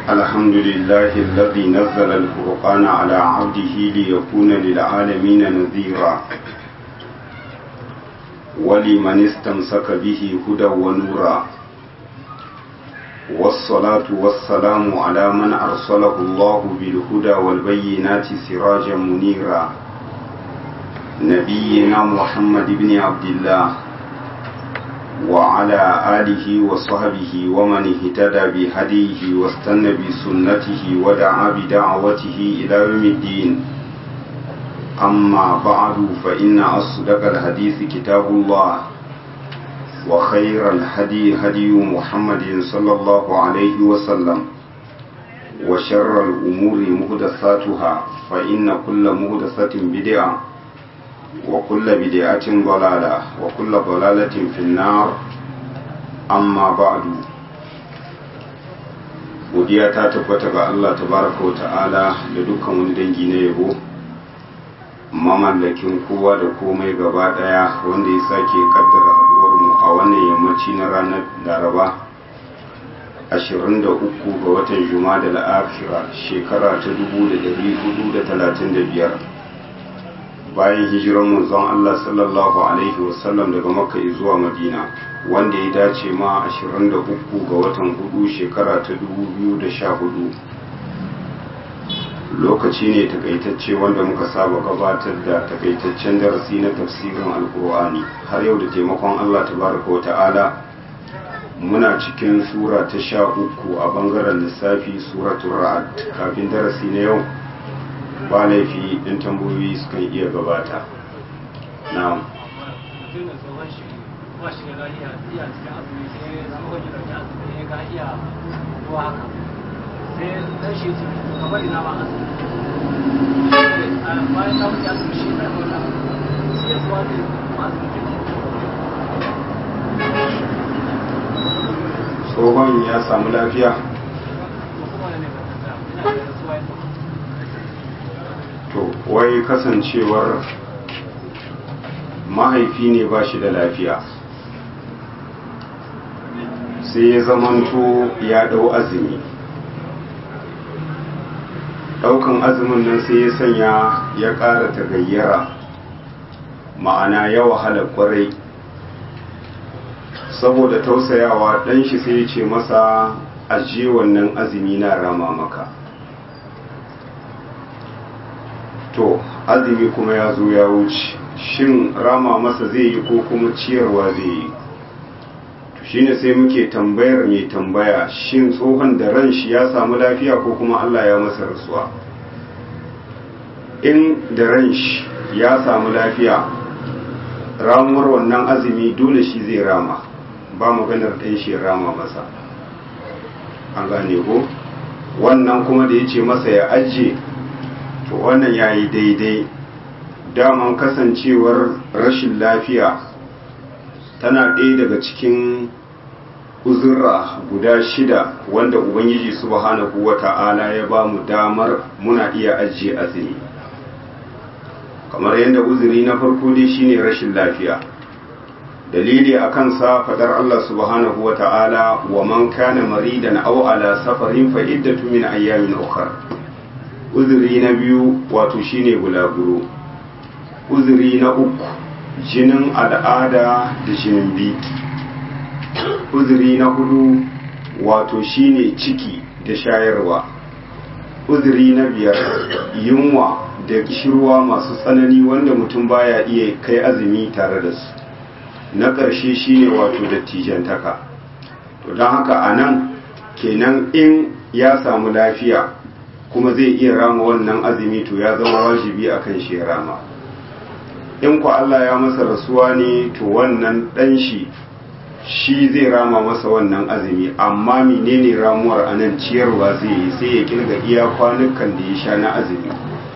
الحمد لله الذي نزل الفرقان على عبده ليكون للعالمين نذيرا ولمن استمسك به هدى ونورا والصلاة والسلام على من أرسله الله بالهدى والبينات سراجا منيرا نبينا محمد بن عبد الله وعلى آله وصحبه ومن اهتدى بهديه واستنى بسنته ودعا بدعوته إلى يوم الدين أما بعد فإن أصدق الحديث كتاب الله وخير الهدي هدي محمد صلى الله عليه وسلم وشر الأمور مهدثاتها فإن كل مهدثة بدعة وكل بدعة ضلالة وكل ضلالة في النار أما بعد godiya ta tabbata ga Allah tabaraka wa ta'ala da dukkan wani dangi na yabo mamallakin kowa da komai gaba daya wanda ya sake kaddara haduwar mu a wannan yammaci na ranar laraba 23 ga watan juma'a da la'afira shekara ta 1435 bayan hijiran manzon Allah sallallahu alaihi wasallam daga makka zuwa madina wanda ya dace ma 23 ga watan hudu shekara ta 2014 lokaci ne takaitacce wanda muka saba gabatar da takaitaccen darasi na tafsirin alkur'ani har yau da taimakon Allah tabaraka wa ta'ala muna cikin sura ta sha uku a bangaren lissafi suratul ra'ad kafin darasi na yau ba laifi in tambayoyi sukan iya gabata na tsohon ya samu lafiya to wai kasancewar mahaifi ne ba shi da lafiya sai ya zamanto ya dau azumi daukan azumin nan sai ya sanya ya ƙara tagayyara ma'ana ya wahala kwarai saboda tausayawa ɗan shi sai ya ce masa ajiye wannan azumi na rama maka to azumi kuma ya zo ya wuce shin rama masa zai yi ko kuma ciyarwa zai yi to shine sai muke tambayar mai tambaya shin tsohon da ran shi ya samu lafiya ko kuma Allah ya masa rasuwa in da ran shi ya samu lafiya ramuwar wannan azumi dole shi zai rama ba maganar ɗan shi rama masa an gane ko wannan kuma da ya ce masa ya ajiye to wannan ya yi daidai daman kasancewar rashin lafiya tana ɗaya daga cikin uzurra guda shida wanda ubangiji subhanahu wa ta'ala ya ba mu damar muna iya ajiye azumi kamar yadda uzuri na farko dai shine rashin lafiya dalili a kansa fadar Allah subhanahu wa ta'ala wa man kana maridan aw ala safarin fa iddatu min ayyamin ukhra uzuri na biyu wato shine bulaguro uzuri na uku jinin al'ada da jinin biki uzuri na hudu wato shine ciki da shayarwa uzuri na biyar yunwa da kishirwa masu tsanani wanda mutum baya iya kai azumi tare da su na ƙarshe shine wato dattijantaka to don haka a nan kenan in ya samu lafiya kuma zai iya rama wannan azumi to ya zama wajibi akan shi ya rama in ku Allah ya masa rasuwa ne to wannan dan shi shi zai rama masa wannan azumi amma menene ramuwar anan ciyarwa zai yi sai ya kirga iya kwanukan da ya sha na azumi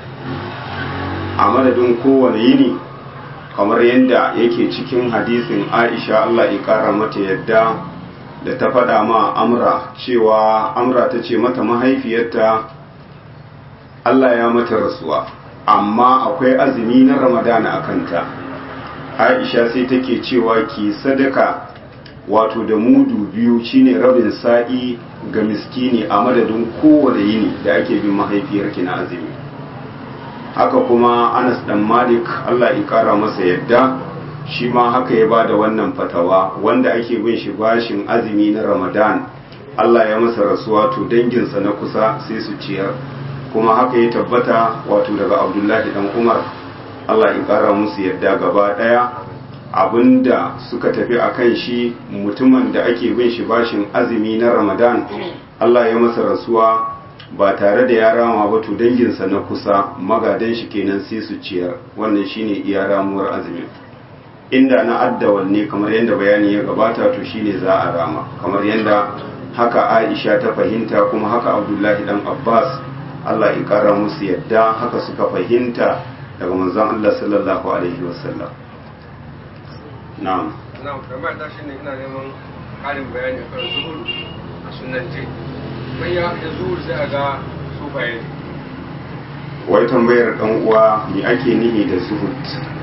a madadin kowane yini kamar yadda yake cikin hadisin Aisha Allah ya kara mata yadda da ta faɗa ma Amra cewa Amra ta ce mata mahaifiyarta Allah ya mata rasuwa amma akwai azumi na ramadana a kanta aisha sai take cewa ki sadaka wato da mudu biyu shine rabin sa'i ga miskini a madadin kowane yini da ake bin mahaifiyarki na azumi haka kuma anas dan malik allah ya kara masa yadda shi ma haka ya bada wannan fatawa wanda ake bin shi bashin azumi na ramadan allah ya masa rasuwa to danginsa na kusa sai su ciyar kuma haka ya tabbata wato daga abdullahi dan umar allah ya kara musu yadda gaba daya abinda suka tafi a kan shi mutumin da ake bin shi bashin azumi na ramadan allah ya masa rasuwa ba tare da ya rama ba to danginsa na kusa magadan shi kenan sai su ciyar wannan shine iya ramuwar azumin inda na addawal ne kamar yadda bayani ya gabata to shine za a rama kamar yadda haka aisha ta fahimta kuma haka abdullahi dan abbas allah ya kara musu yadda haka suka fahimta daga manzon allah sallallahu alaihi wasallam na'am na'am kamar ta shine ina neman ƙarin bayani akan zuhur a sunance mai ya da zuhur sai a ga sufaye wai tambayar dan uwa me ake nihi da zuhud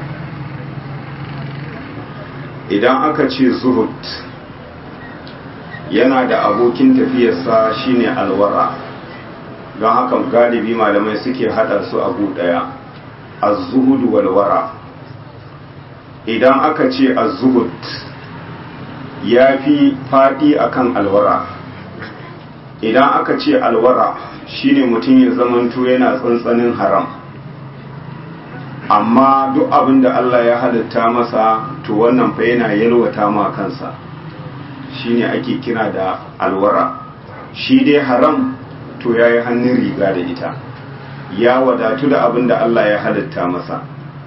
idan aka ce zuhud yana da abokin tafiyarsa shine alwara don haka galibi malamai suke hada su abu daya az-zuhud wal wara idan aka ce az-zuhud ya fi faɗi akan alwara idan aka ce alwara shine mutum ya zamanto yana tsantsanin haram amma duk abin da Allah ya halitta masa to wannan fa yana yalwata ma kansa shine ake kira da alwara shi dai haram to ya yi hannun riga da ita ya wadatu da abin da Allah ya halitta masa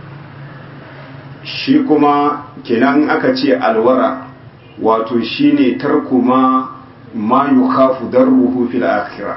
shi kuma kenan aka ce alwara wato shine tarku ma ma yukhafu darruhu fil akhirah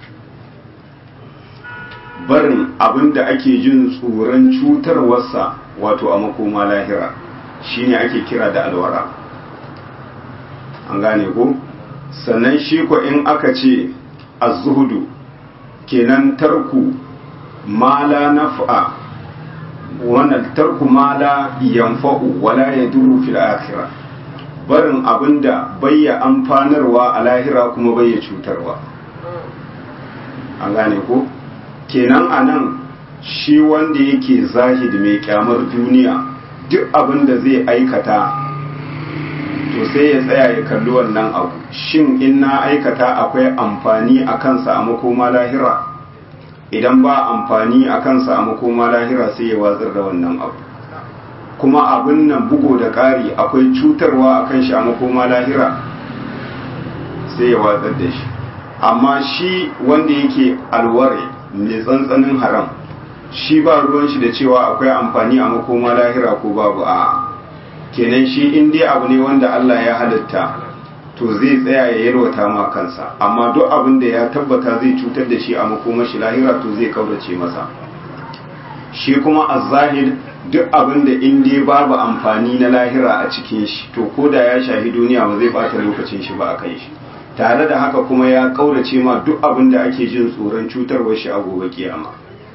barin abinda ake jin tsoron cutarwarsa wato a makoma lahira shine ake kira da alwara an gane ko sannan shi ko in aka ce az-zuhudu kenan tarku ma la naf'a wannan tarku ma la yanfa'u wala yadurru fil akhirah barin abinda bayya amfanarwa a lahira kuma bayya cutarwa an gane ko kenan a nan shi wanda yake zahid mai kyamar duniya duk abin da zai aikata to sai ya tsaya ya kalli wannan abu shin in na aikata akwai amfani a kansa a makoma lahira idan ba amfani a kansa a makoma lahira sai ya watsar da wannan abu kuma abin nan bugo da ƙari akwai cutarwa a kan shi a makoma lahira sai ya watsar da shi amma shi wanda yake alware mai tsantsanin haram shi ba ruwan shi da cewa akwai amfani a makoma lahira ko babu a kenan shi in dai abu ne wanda Allah ya halitta to zai tsaya ya yalwata ma kansa amma duk abin da ya tabbata zai cutar da shi a makoma shi lahira to zai kaurace masa shi kuma az-zahir duk abin da in dai babu amfani na lahira a cikin shi to koda ya shahi duniya ba zai bata lokacin shi ba a kan shi tare da haka kuma ya kaurace ma duk abin da ake jin tsoron cutarwar shi a gobe kiyama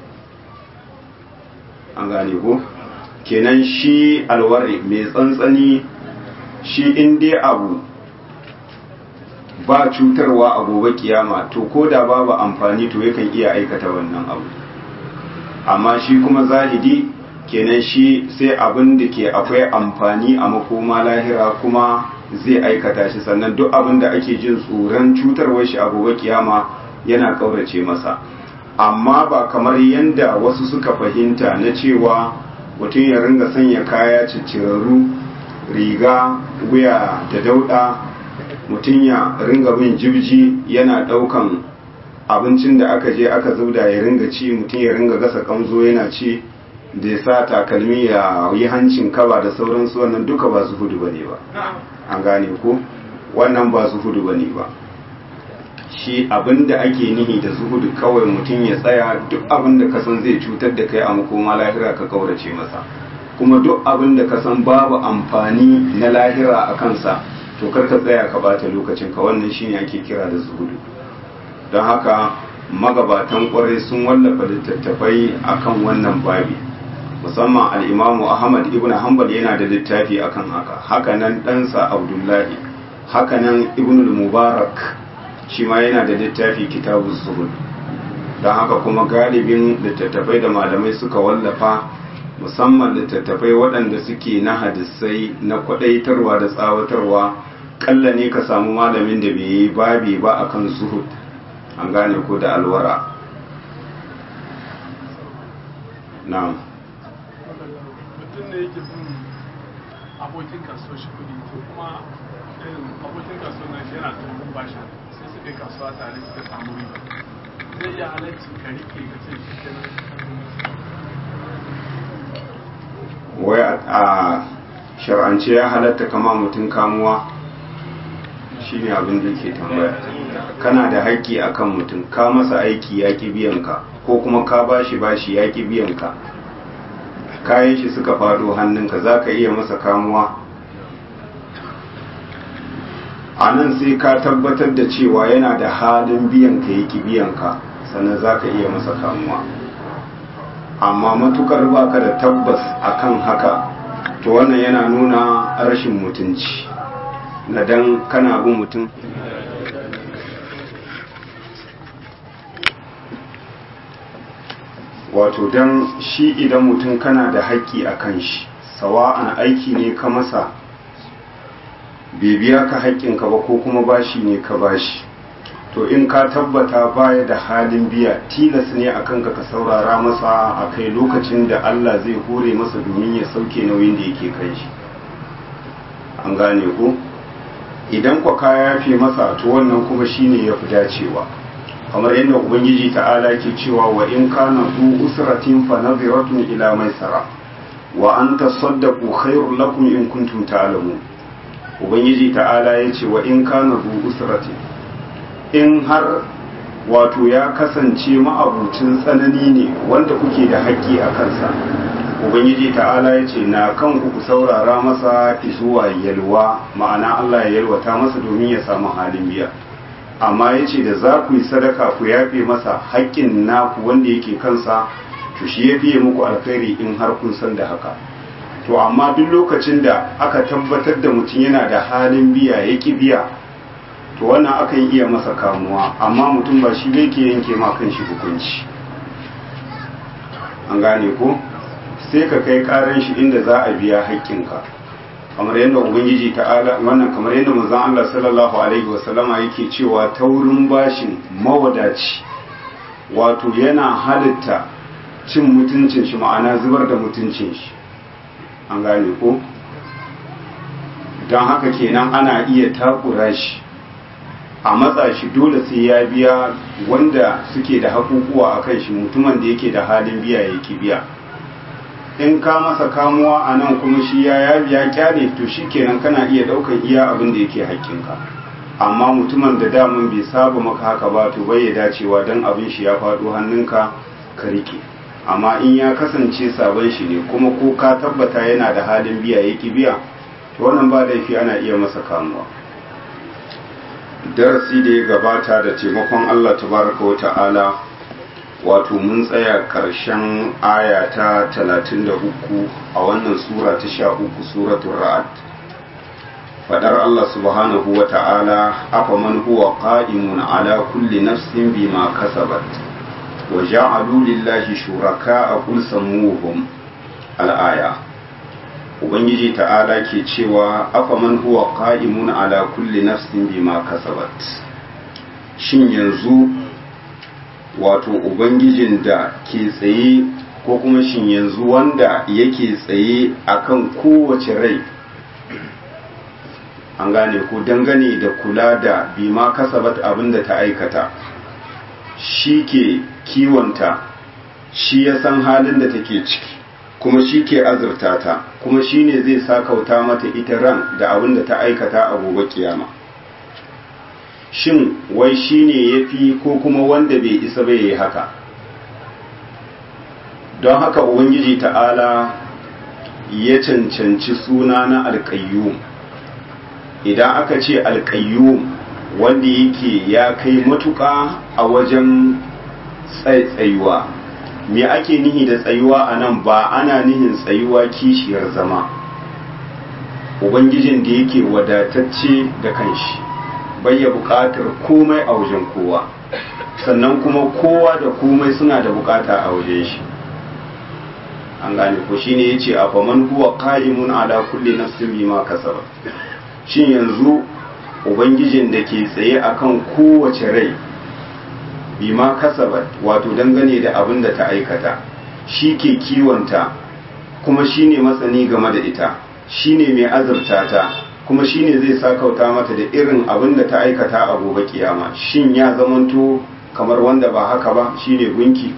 an gane ko kenan shi alwari mai tsantsani shi in dai abu ba cutarwa a gobe kiyama to ko da babu amfani to yakan iya aikata wannan abu amma shi kuma zahidi kenan shi sai abin da ke akwai amfani a makoma lahira kuma zai aikata shi sannan duk abin da ake jin tsoron cutarwar shi a gobe kiyama yana kaurace masa amma ba kamar yadda wasu suka fahimta na cewa mutum ya ringa sanya kaya ciccirarru riga wuya da dauɗa mutum ya ringa bin jibji yana ɗaukan abincin da aka je aka zubda ya ringa ci mutum ya ringa gasa kamzo yana ci da ya sa takalmi ya yi hancin kaba da sauransu wannan duka ba su hudu ba ne ba an gane ko wannan ba zuhudu bane ba shi abinda ake nihi da zuhudu kawai mutum ya tsaya duk abinda ka san zai cutar da kai a makoma lahira ka kaurace masa kuma duk abinda ka san babu amfani na lahira a kansa to kar ka tsaya ka bata lokacin ka wannan shine ake kira da zuhudu don haka magabatan kwarai sun wallafa littattafai akan wannan babi musamman al'imamu ahmad ibn hanbal yana da littafi akan haka haka nan ɗansa abdullahi hakanan ibnul mubarak shi ma yana da littafi kitabun zuhud don haka kuma galibin littattafai da malamai suka wallafa musamman littattafai waɗanda suke na hadisai na kwaɗaitarwa da tsawatarwa ƙalla ne ka samu malamin da bai yi babi ba akan zuhud an gane ko da alwara na'am mutum ne yake bin abokin kasuwa shi kudi to kuma irin abokin kasuwa na shi yana tsohon bashi sai suka yi kasuwa tare suka samu riba zai iya halarci ka rike ka ce shi kenan wai a shar'ance ya halatta kama mutum kamuwa shine abin da ke tambaya kana da haƙƙi akan mutum ka masa aiki ya ƙi biyanka ko kuma ka bashi bashi ya ƙi biyanka kayan shi suka faɗo hannunka za ka iya masa kamuwa a nan sai ka tabbatar da cewa yana da halin biyanka ya ƙi biyanka sannan za ka iya masa kamuwa amma matukar baka da tabbas akan haka to wannan yana nuna rashin mutunci na dan kana bin mutum wato dan shi idan mutum kana da haƙƙi a kan shi sawa'an aiki ne ka masa bai biya ka haƙƙinka ba ko kuma bashi ne ka bashi to in ka tabbata baya da halin biya tilas ne a kanka ka saurara masa a kai lokacin da Allah zai hore masa domin ya sauke nauyin da yake kai shi an gane ku idan kwa ka yafe masa to wannan kuma shine ya fi dacewa kamar yadda ubangiji ta'ala ke cewa wa in kana du usratin fa nadhiratun ila maisara wa an tasaddaqu khairul lakum in kuntum ta'lamun ubangiji ta'ala yace wa in kana du usratin in har wato ya kasance ma'abucin tsanani ne wanda kuke da haƙƙi a kansa ubangiji ta'ala ya ce na kan ku saurara masa zuwa yalwa ma'ana allah ya yalwata masa domin ya samu halin biya amma ya ce da za ku yi sadaka ku yafe masa haƙƙin naku wanda yake kansa to shi ya fiye muku alkhairi in har kun san da haka to amma duk lokacin da aka tabbatar da mutum yana da halin biya ya ki biya to wannan akan iya masa kamuwa amma mutum ba shi ne ke yanke ma kan shi hukunci an gane ko sai ka kai karan shi inda za a biya haƙƙinka kamar yadda ubangiji ta'ala wannan kamar yadda manzon Allah sallallahu alaihi wasallama yake cewa taurin bashin mawadaci wato yana halitta cin mutuncin shi ma'ana zubar da mutuncin shi an gane ko don haka kenan ana iya takura shi a matsa shi dole sai ya biya wanda suke da hakukuwa a kan shi mutumin da yake da halin biya ya ki biya in ka masa kamuwa a nan kuma shi ya ya biya kyale to shi kenan kana iya daukan iya abin da yake haƙƙinka amma mutumin da damun bai saba maka haka ba to bai ya dacewa don abin shi ya faɗo hannunka ka rike amma in ya kasance sabon shi ne kuma ko ka tabbata yana da halin biya ya ki biya to wannan ba laifi ana iya masa kamuwa darasi da ya gabata da taimakon Allah tabaraka wa ta'ala wato mun tsaya ƙarshen aya ta 33 a wannan sura ta 13 suratul ra'd fadar Allah subhanahu wa ta'ala afa man huwa qa'imun ala kulli nafsin bima kasabat wa ja'alu lillahi shuraka'a qul sammuhum al-aya ubangiji ta'ala ke cewa afaman huwa qa'imun ala kulli nafsin bima kasabat shin yanzu wato ubangijin da ke tsaye ko kuma shin yanzu wanda yake tsaye akan kowace rai an gane ko dangane da kula da bima kasabat abinda ta aikata shi ke kiwonta shi ya san halin da take ciki kuma shi ke azurta ta kuma shi ne zai sakauta mata ita ran da abin da ta aikata a gobe kiyama shin wai shi ne ya fi ko kuma wanda bai isa bai yi haka don haka ubangiji ta'ala ya cancanci suna na alƙayyum idan aka ce alƙayyum wanda yake ya kai matuƙa a wajen tsaitsayuwa me ake nihi da tsayuwa a nan ba ana nihin tsayuwa kishiyar zama ubangijin da yake wadatacce da kanshi bai ya buƙatar komai a wajen kowa sannan kuma kowa da komai suna da buƙata a wajen shi an gane ko shine yace a faman huwa qa'imun ala kulli nafsin bima kasabat shin yanzu ubangijin da ke tsaye akan kowace rai bima kasabat wato dangane da abin da ta aikata shi ke kiwonta kuma shine matsani game da ita shine mai azurta ta kuma shine zai sakauta mata da irin abin da ta aikata a gobe kiyama shin ya zamanto kamar wanda ba haka ba shine gunki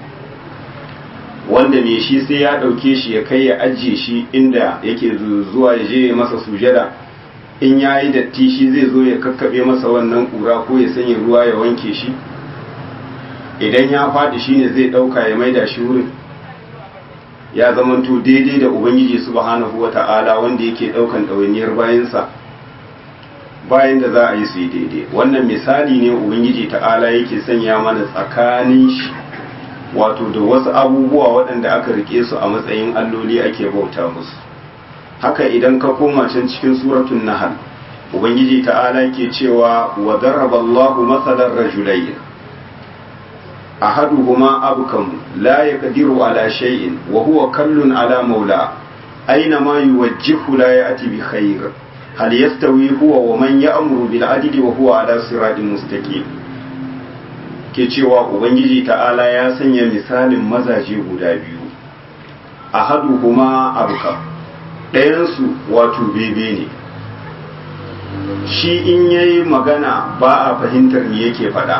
wanda me shi sai ya ɗauke shi ya kai ya ajiye shi inda yake zuwa ya je masa sujada in ya yi datti shi zai zo ya kakkaɓe masa wannan ƙura ko ya sanya ruwa ya wanke shi idan ya faɗi shi ne zai ɗauka ya maida shi wurin ya zamanto daidai da ubangiji subhanahu wa ta'ala wanda yake ɗaukan ɗawainiyar bayansa bayan da za a yi su yi daidai wannan misali ne ubangiji ta'ala yake sanya mana tsakanin shi wato da wasu abubuwa waɗanda aka rike su a matsayin alloli ake bauta musu haka idan ka koma can cikin suratun nahal ubangiji ta'ala ke cewa wa daraba Allahu masalan rajulayn ahaduhuma abkam la yaqdiru ala shay'in wa huwa kallun ala maula aina ma yuwajjihu la ya'ti bi khair hal yastawi huwa wa man ya'muru bil adli wa huwa ala siratin mustaqim ke cewa ubangiji ta'ala ya sanya misalin mazaje guda biyu a hadu kuma abuka ɗayansu wato bebe ne shi in yayi magana ba a fahimtar me yake faɗa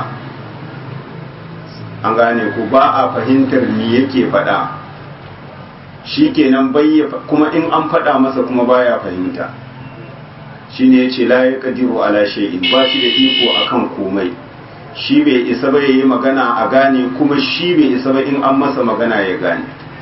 an gane ku ba a fahimtar me yake faɗa shi kenan kuma in an faɗa masa kuma baya fahimta shi ne ya ce la ya ƙadiru ala shay'in ba shi da iko akan komai shi bai isa ba yi magana a gane kuma shi bai isa ba in an masa magana ya gane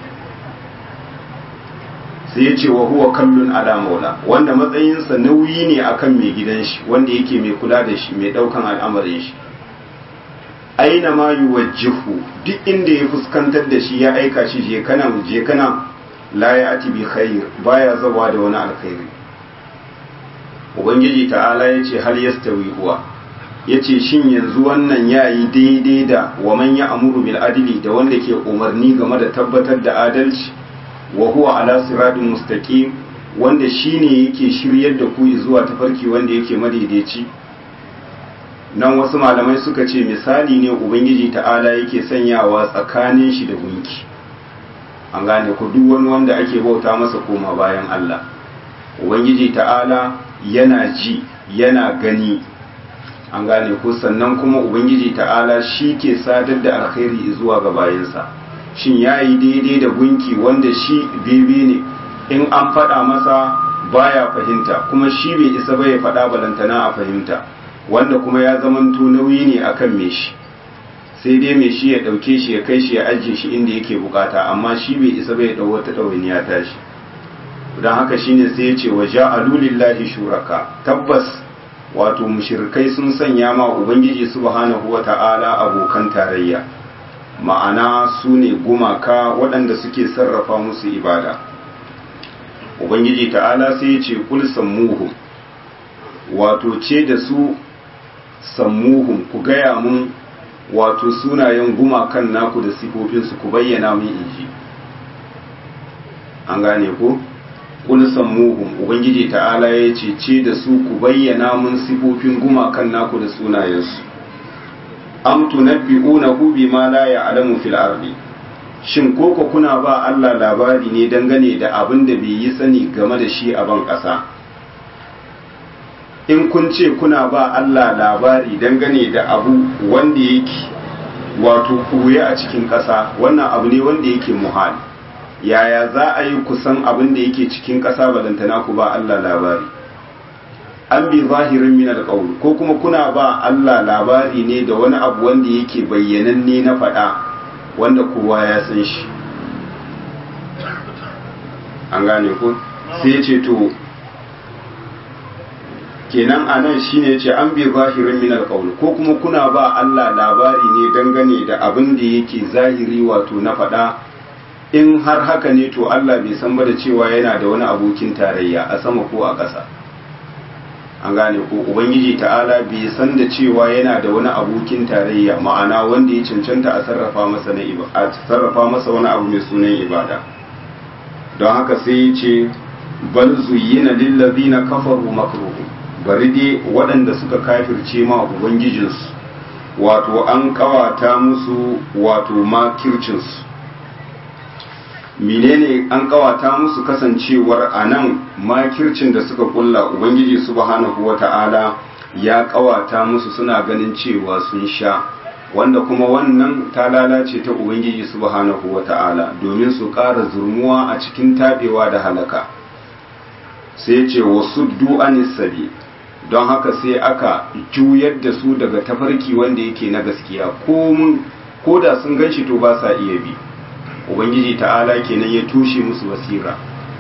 sai ya ce wa huwa kallon ala maula wanda matsayinsa nauyi ne akan mai gidan shi wanda yake mai kula da shi mai daukan al'amarin shi aina ma yuwajjihu duk inda ya fuskantar da shi ya aika shi je kana je kana la ya ati bi khair baya zawa da wani alkhairi ubangiji ta'ala yace hal yastawi huwa ya ce shin yanzu wannan ya yi daidai da wa man ya amuru bil adili da wanda ke umarni game da tabbatar da adalci wa huwa ala siratin mustaqim wanda shine yake shiryar da ku zuwa tafarki wanda yake madaidaici nan wasu malamai suka ce misali ne ubangiji ta'ala yake sanyawa tsakanin shi da gunki an gane ku duk wani wanda ake bauta masa koma bayan Allah ubangiji ta'ala yana ji yana gani an gane ko sannan kuma ubangiji ta'ala shi ke sadar da alkhairi zuwa ga bayansa shin ya yi daidai da gunki wanda shi bebe ne in an faɗa masa baya fahimta kuma shi bai isa ba ya faɗa balantana a fahimta wanda kuma ya zamanto nauyi ne akan me shi sai dai mai shi ya ɗauke shi ya kai shi ya ajiye shi inda yake bukata amma shi bai isa ba ya ɗau wata ɗawainiya tashi don haka shine sai ya ce wa ja'alu lillahi shuraka tabbas wato mushirkai sun sanya ma ubangiji subhanahu wata'ala abokan tarayya ma'ana su ne gumaka waɗanda suke sarrafa musu ibada ubangiji ta'ala sai ya ce kul sammuhum wato ce da su sammuhum ku gaya mun wato sunayen gumakan naku da sifofinsu ku bayyana mun inji an gane ko kul sammuhum ubangiji ta'ala ya ce ce da su ku bayyana mun sifofin gumakan naku da sunayensu am tunabbi'unahu bima la ya'lamu fil ardi shin koko kuna ba Allah labari ne dangane da abin da bai yi sani game da shi a ban ƙasa in kun ce kuna ba Allah labari dangane da abu wanda yake wato koye a cikin ƙasa wannan abu ne wanda yake muhal yaya za a yi kusan abin da yake cikin ƙasa balantana ku ba Allah labari an bi zahirin min alƙawl ko kuma kuna ba Allah labari ne da wani abu wanda yake bayyananne na faɗa wanda kowa ya san shi an gane ko sai ce to kenan anan shine ce an bi zahirin min alqaul ko kuma kuna ba Allah labari ne dangane da abin da yake zahiri wato na faɗa in har haka ne to Allah bai san ba da cewa yana da wani abokin tarayya a sama ko a ƙasa an gane ko ubangiji ta'ala bai san da cewa yana da wani abokin tarayya ma'ana wanda ya cancanta a sarrafa masa na a sarrafa masa wani abu mai sunan ibada don haka sai ya ce bal zuyyina lillazina kafaru makruhu bari dai waɗanda suka kafirce ma ubangijinsu wato an kawata musu wato makircinsu menene an kawata musu kasancewar a nan makircin da suka kulla ubangiji subhanahu wata'ala ya kawata musu suna ganin cewa sun sha wanda kuma wannan ta lalace ta ubangiji subhanahu wata'ala domin su ƙara zurmuwa a cikin tabewa da halaka sai ce wasu du'anis sabi don haka sai aka juyar da su daga tafarki wanda yake na gaskiya ko da sun ganshi to ba sa iya bi ubangiji ta'ala kenan ya tushe musu basira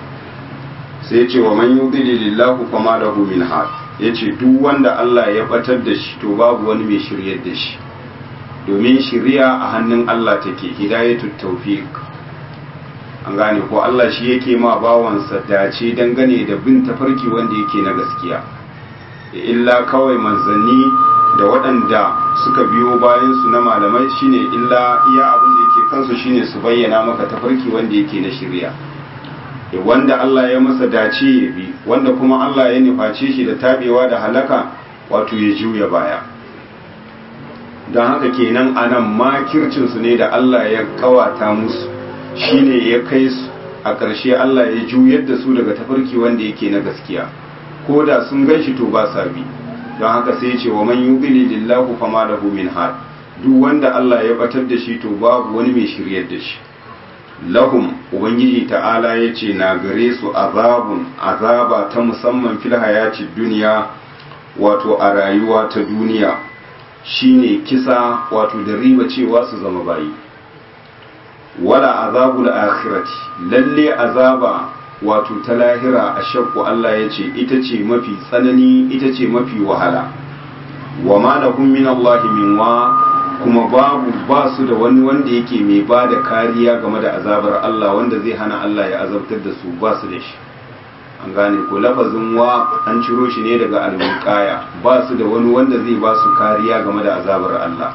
sai ya ce wa man yudlilillahu fama lahu min had yace duk wanda Allah ya batar da shi to babu wani mai shiryar da shi domin shiriya a hannun Allah take hidayatut tawfiq an gane ko Allah shi yake ma bawansa dace dangane da bin tafarki wanda yake na gaskiya illa kawai manzanni da waɗanda suka biyo bayan su na malamai shine illa iya abin da yake kansu shine su bayyana maka tafarki wanda yake na shirya wanda Allah ya masa dace ya bi wanda kuma Allah ya nuface shi da tabewa da halaka wato ya juya baya don haka kenan anan makircin su ne da Allah ya kawata musu shine ya kai su a ƙarshe Allah ya juyar da su daga tafarki wanda yake na gaskiya ko da sun gan shi to ba sa bi don haka sai ce wa man yubili lillahu fama lahu min had duk wanda Allah ya batar da shi to babu wani mai shiryar da shi lahum ubangiji ta'ala ya ce na gare su azabun azaba ta musamman fil hayati duniya wato a rayuwa ta duniya shine kisa wato da riba cewa su zama bayi wala azabul akhirati lalle azaba wato ta lahira a shakku Allah ya ce ita ce mafi tsanani ita ce mafi wahala wa ma lahum min Allah min wa kuma babu ba su da wani wanda yake mai ba da kariya game da azabar Allah wanda zai hana Allah ya azabtar da su ba su da shi an gane ko lafazin wa an ciro shi ne daga alwiqaya ba su da wani wanda zai ba su kariya game da azabar Allah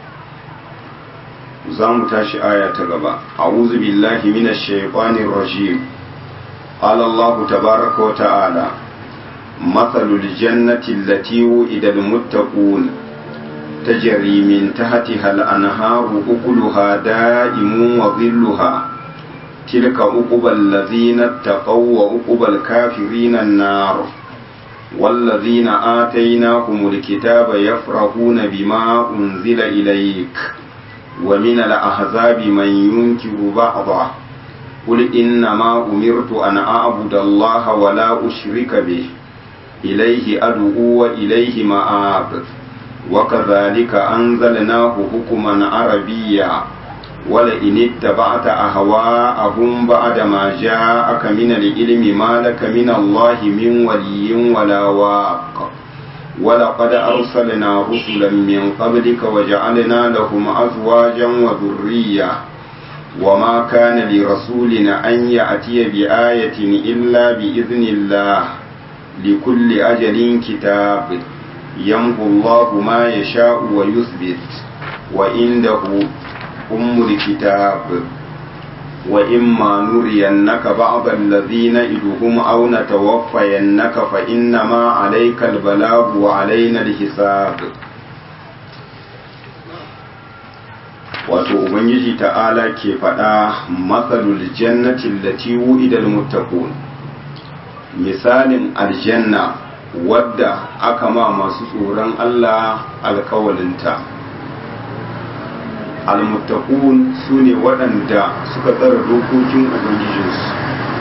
za mu tashi aya ta gaba a'udhu billahi minash shaitanir rajim قال الله تبارك وتعالى مثل الجنة التي وئد المتقون تجري من تحتها الأنهار أكلها دائم وظلها تلك عقبى الذين اتقوا وعقبى الكافرين النار والذين آتيناهم الكتاب يفرحون بما أنزل إليك ومن الأحزاب من ينكر بعضه قل إنما أمرت أن أعبد الله ولا أشرك به إليه أدعو وإليه مآب وكذلك أنزلناه حكما عربيا ولئن اتبعت أهواءهم بعد ما جاءك من العلم ما لك من الله من ولي ولا واق ولقد أرسلنا رسلا من قبلك وجعلنا لهم أزواجا وذرية وما كان لرسول أن يأتي بآية إلا بإذن الله لكل أجل كتاب يمحو الله ما يشاء ويثبت وعنده أم الكتاب وإما نرينك بعض الذين إدهم أو نتوفينك فإنما عليك البلاغ وعلينا الحساب wato ubangiji ta'ala ke faɗa matsalul jannatin lati wu'idal muttaqun misalin aljanna wadda aka ma masu tsoron Allah alkawalinta almuttaqun su ne waɗanda suka tsara dokokin ubangijinsu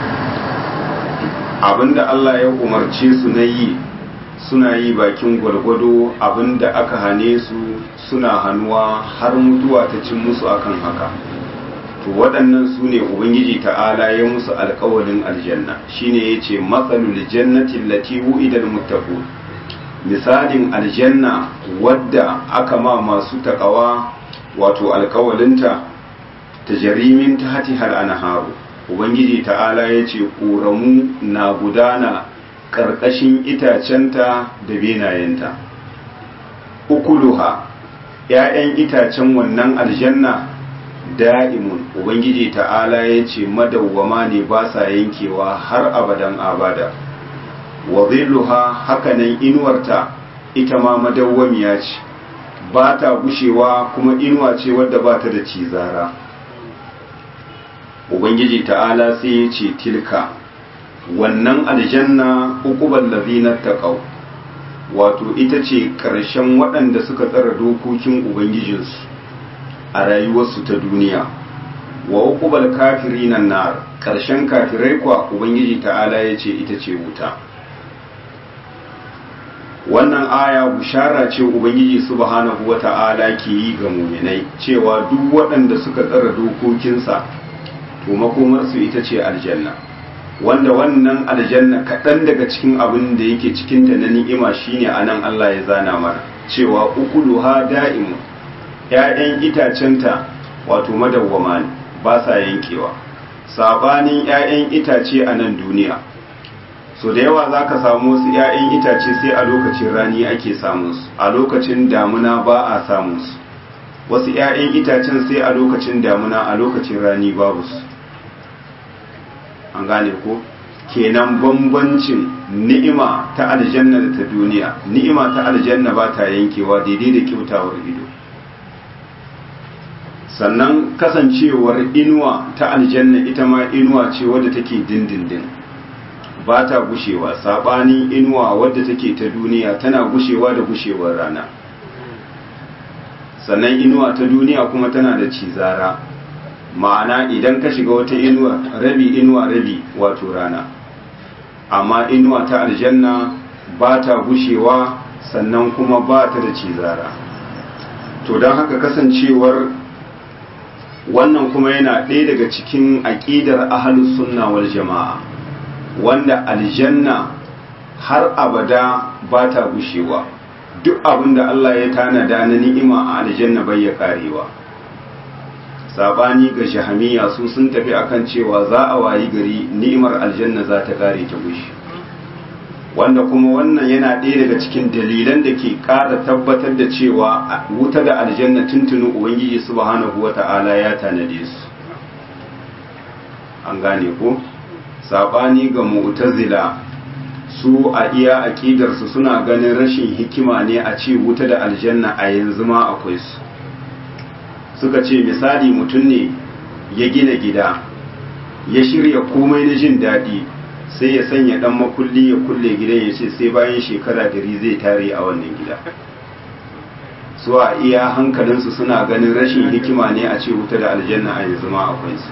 abinda Allah ya umarce su na yi suna yi bakin gwargwado abinda aka hane su suna hannuwa har mutuwa ta cin musu akan haka to waɗannan su ne ubangiji ta'ala ya musu alkawalin aljanna shine ya ce matsalul jannatin lati wu'idal muttaqun misalin aljanna wadda aka ma masu takawa wato alkawalinta tajrimin tahtiha al-anharu ubangiji ta'ala yace ƙoramu na gudana ƙarƙashin itacenta da benayenta ukuluha ‘ya'yan itacen wannan aljanna da'imun ubangiji ta'ala ya ce madawwama ne ba sa yankewa har abadan abada wa zilluha hakanan inuwarta ita ma madawwamiya ce ba ta gushewa kuma inuwa ce wadda ba ta da cizara ubangiji ta'ala sai ya ce tilka wannan aljanna uqubal ladina taqaw wato ita ce ƙarshen waɗanda suka tsara dokokin ubangijinsu a rayuwarsu ta duniya wa uqubal kafirina nar ƙarshen kafirai kwa ubangiji ta'ala ya ce ita ce wuta wannan aya bushara ce ubangiji subhanahu wata'ala ke yi ga muminai cewa duk waɗanda suka tsara dokokinsa to makomarsu ita ce aljanna wanda wannan aljanna kaɗan daga cikin abin da yake cikinta na ni'ima shine a nan Allah ya zana mana cewa ukuluha da'imu ‘ya'yan itacenta wato madawwama ne ba sa yankewa sabanin ‘ya'yan itace a nan duniya so da yawa za ka samu wasu ‘ya'yan itace sai a lokacin rani ake samunsu a lokacin damuna ba a samunsu wasu ‘ya'yan itacen sai a lokacin damuna a lokacin rani babu su an gane ko kenan bambancin ni'ima ta aljanna da ta duniya ni'ima ta aljanna ba ta yankewa daidai da kyautawar ido sannan kasancewar inuwa ta aljanna ita ma inuwa ce wadda take dindindin ba ta gushewa saɓanin inuwa wadda take ta duniya tana gushewa da gushewar rana sannan inuwa ta duniya kuma tana da cizara ma'ana idan ka shiga wata inuwa rabi inuwa rabi wato rana amma inuwa ta aljanna ba ta gushewa sannan kuma ba ta da cizara to don haka kasancewar wannan kuma yana ɗaya daga cikin aƙidar ahalus sunna wal jama'a wanda aljanna har abada ba ta gushewa duk abin da Allah ya tanada na ni'ima a aljanna bai ya karewa sabani ga jahamiya su sun tafi akan cewa za a wayi gari ni'imar aljanna za ta kare ta gushi wanda kuma wannan yana ɗaya daga cikin dalilan da ke ƙara tabbatar da cewa wuta da aljanna tuntunin ubangiji subhanahu wata'ala ya tanade su an gane ko sabani ga mu'tazila su a iya aƙidarsu suna ganin rashin hikima ne a ce wuta da aljanna a yanzu ma akwai su suka ce misali mutum ne ya gina gida ya shirya komai na jin daɗi sai ya sanya ɗan makulli ya kulle gidan ya ce sai bayan shekara dari zai tare a wannan gida su a iya hankalinsu suna ganin rashin hikima ne a ce wuta da aljanna a yanzu ma akwai su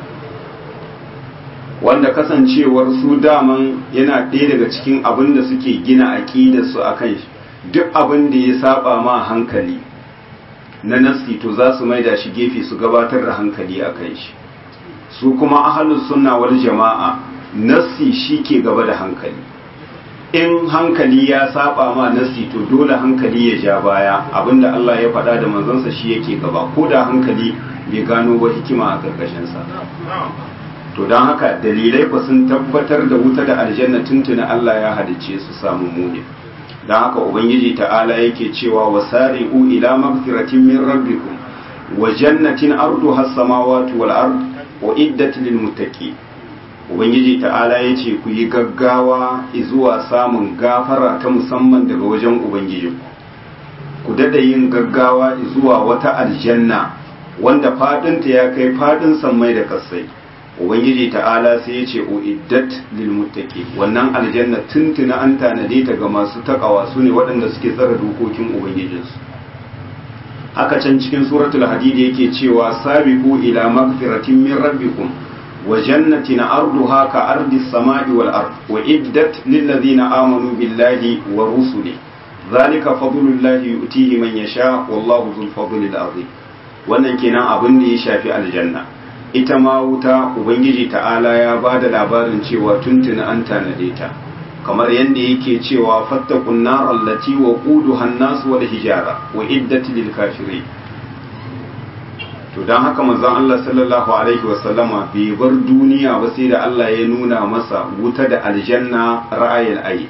wanda kasancewar su daman yana ɗaya daga cikin abin da suke gina aƙidarsu a kan duk abin da ya saba ma hankali na nasi to za su maida shi gefe su gabatar da hankali a kan shi su kuma ahalus sunna wal jama'a nasi shi ke gaba da hankali in hankali ya saba ma nasi to dole hankali ya ja baya abinda Allah ya faɗa da manzansa shi yake gaba ko da hankali bai gano ba hikima a ƙarƙashinsa to don haka dalilai ba sun tabbatar da wuta da aljanna tuntuna Allah ya halicce su samu muni don haka ubangiji ta'ala yake cewa wasari'u ila magfiratin min rabbikum wa jannatin arduha as-samawati wal ard wa iddat lil muttaqin ubangiji ta'ala yace ku yi gaggawa zuwa samun gafara ta musamman daga wajen ubangiji ku dada yin gaggawa zuwa wata aljanna wanda fadinta ya kai fadin sammai da kasai ubangiji ta'ala sai ya ce uiddat lil muttaqi wannan aljanna tuntuna an tanade ta ga masu takawa su ne waɗanda suke tsara dokokin ubangijinsu haka can cikin suratul hadid yake cewa sabiqu ila magfiratin min rabbikum wa jannatin arduha ka ardi samai wal ard wa iddat lil ladina amanu billahi wa rusuli zalika fadlullahi yu'tihi man yasha wallahu dhul fadli al azim wannan kenan abin da ya shafi aljanna ita ma wuta ubangiji ta'ala ya ba da labarin cewa tuntuni an tanade ta kamar yadda yake cewa fattakun narar lati wa ƙudu hannasu wal hijara wa iddati lil kafirai to don haka manzon Allah sallallahu alaihi wasallama bai bar duniya ba sai da Allah ya nuna masa wuta da aljanna ra'ayin ayi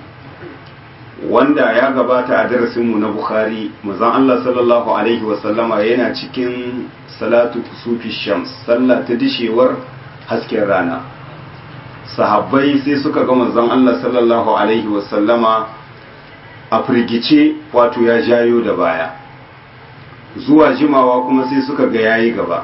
wanda ya gabata a darasinmu na Bukhari manzon Allah sallallahu alaihi wasallama yana cikin salatu kusufi shams sallah ta dishewar hasken rana sahabbai sai suka ga manzon Allah sallallahu alaihi wasallama a firgice wato ya jayo da baya zuwa jimawa kuma sai suka ga yayi gaba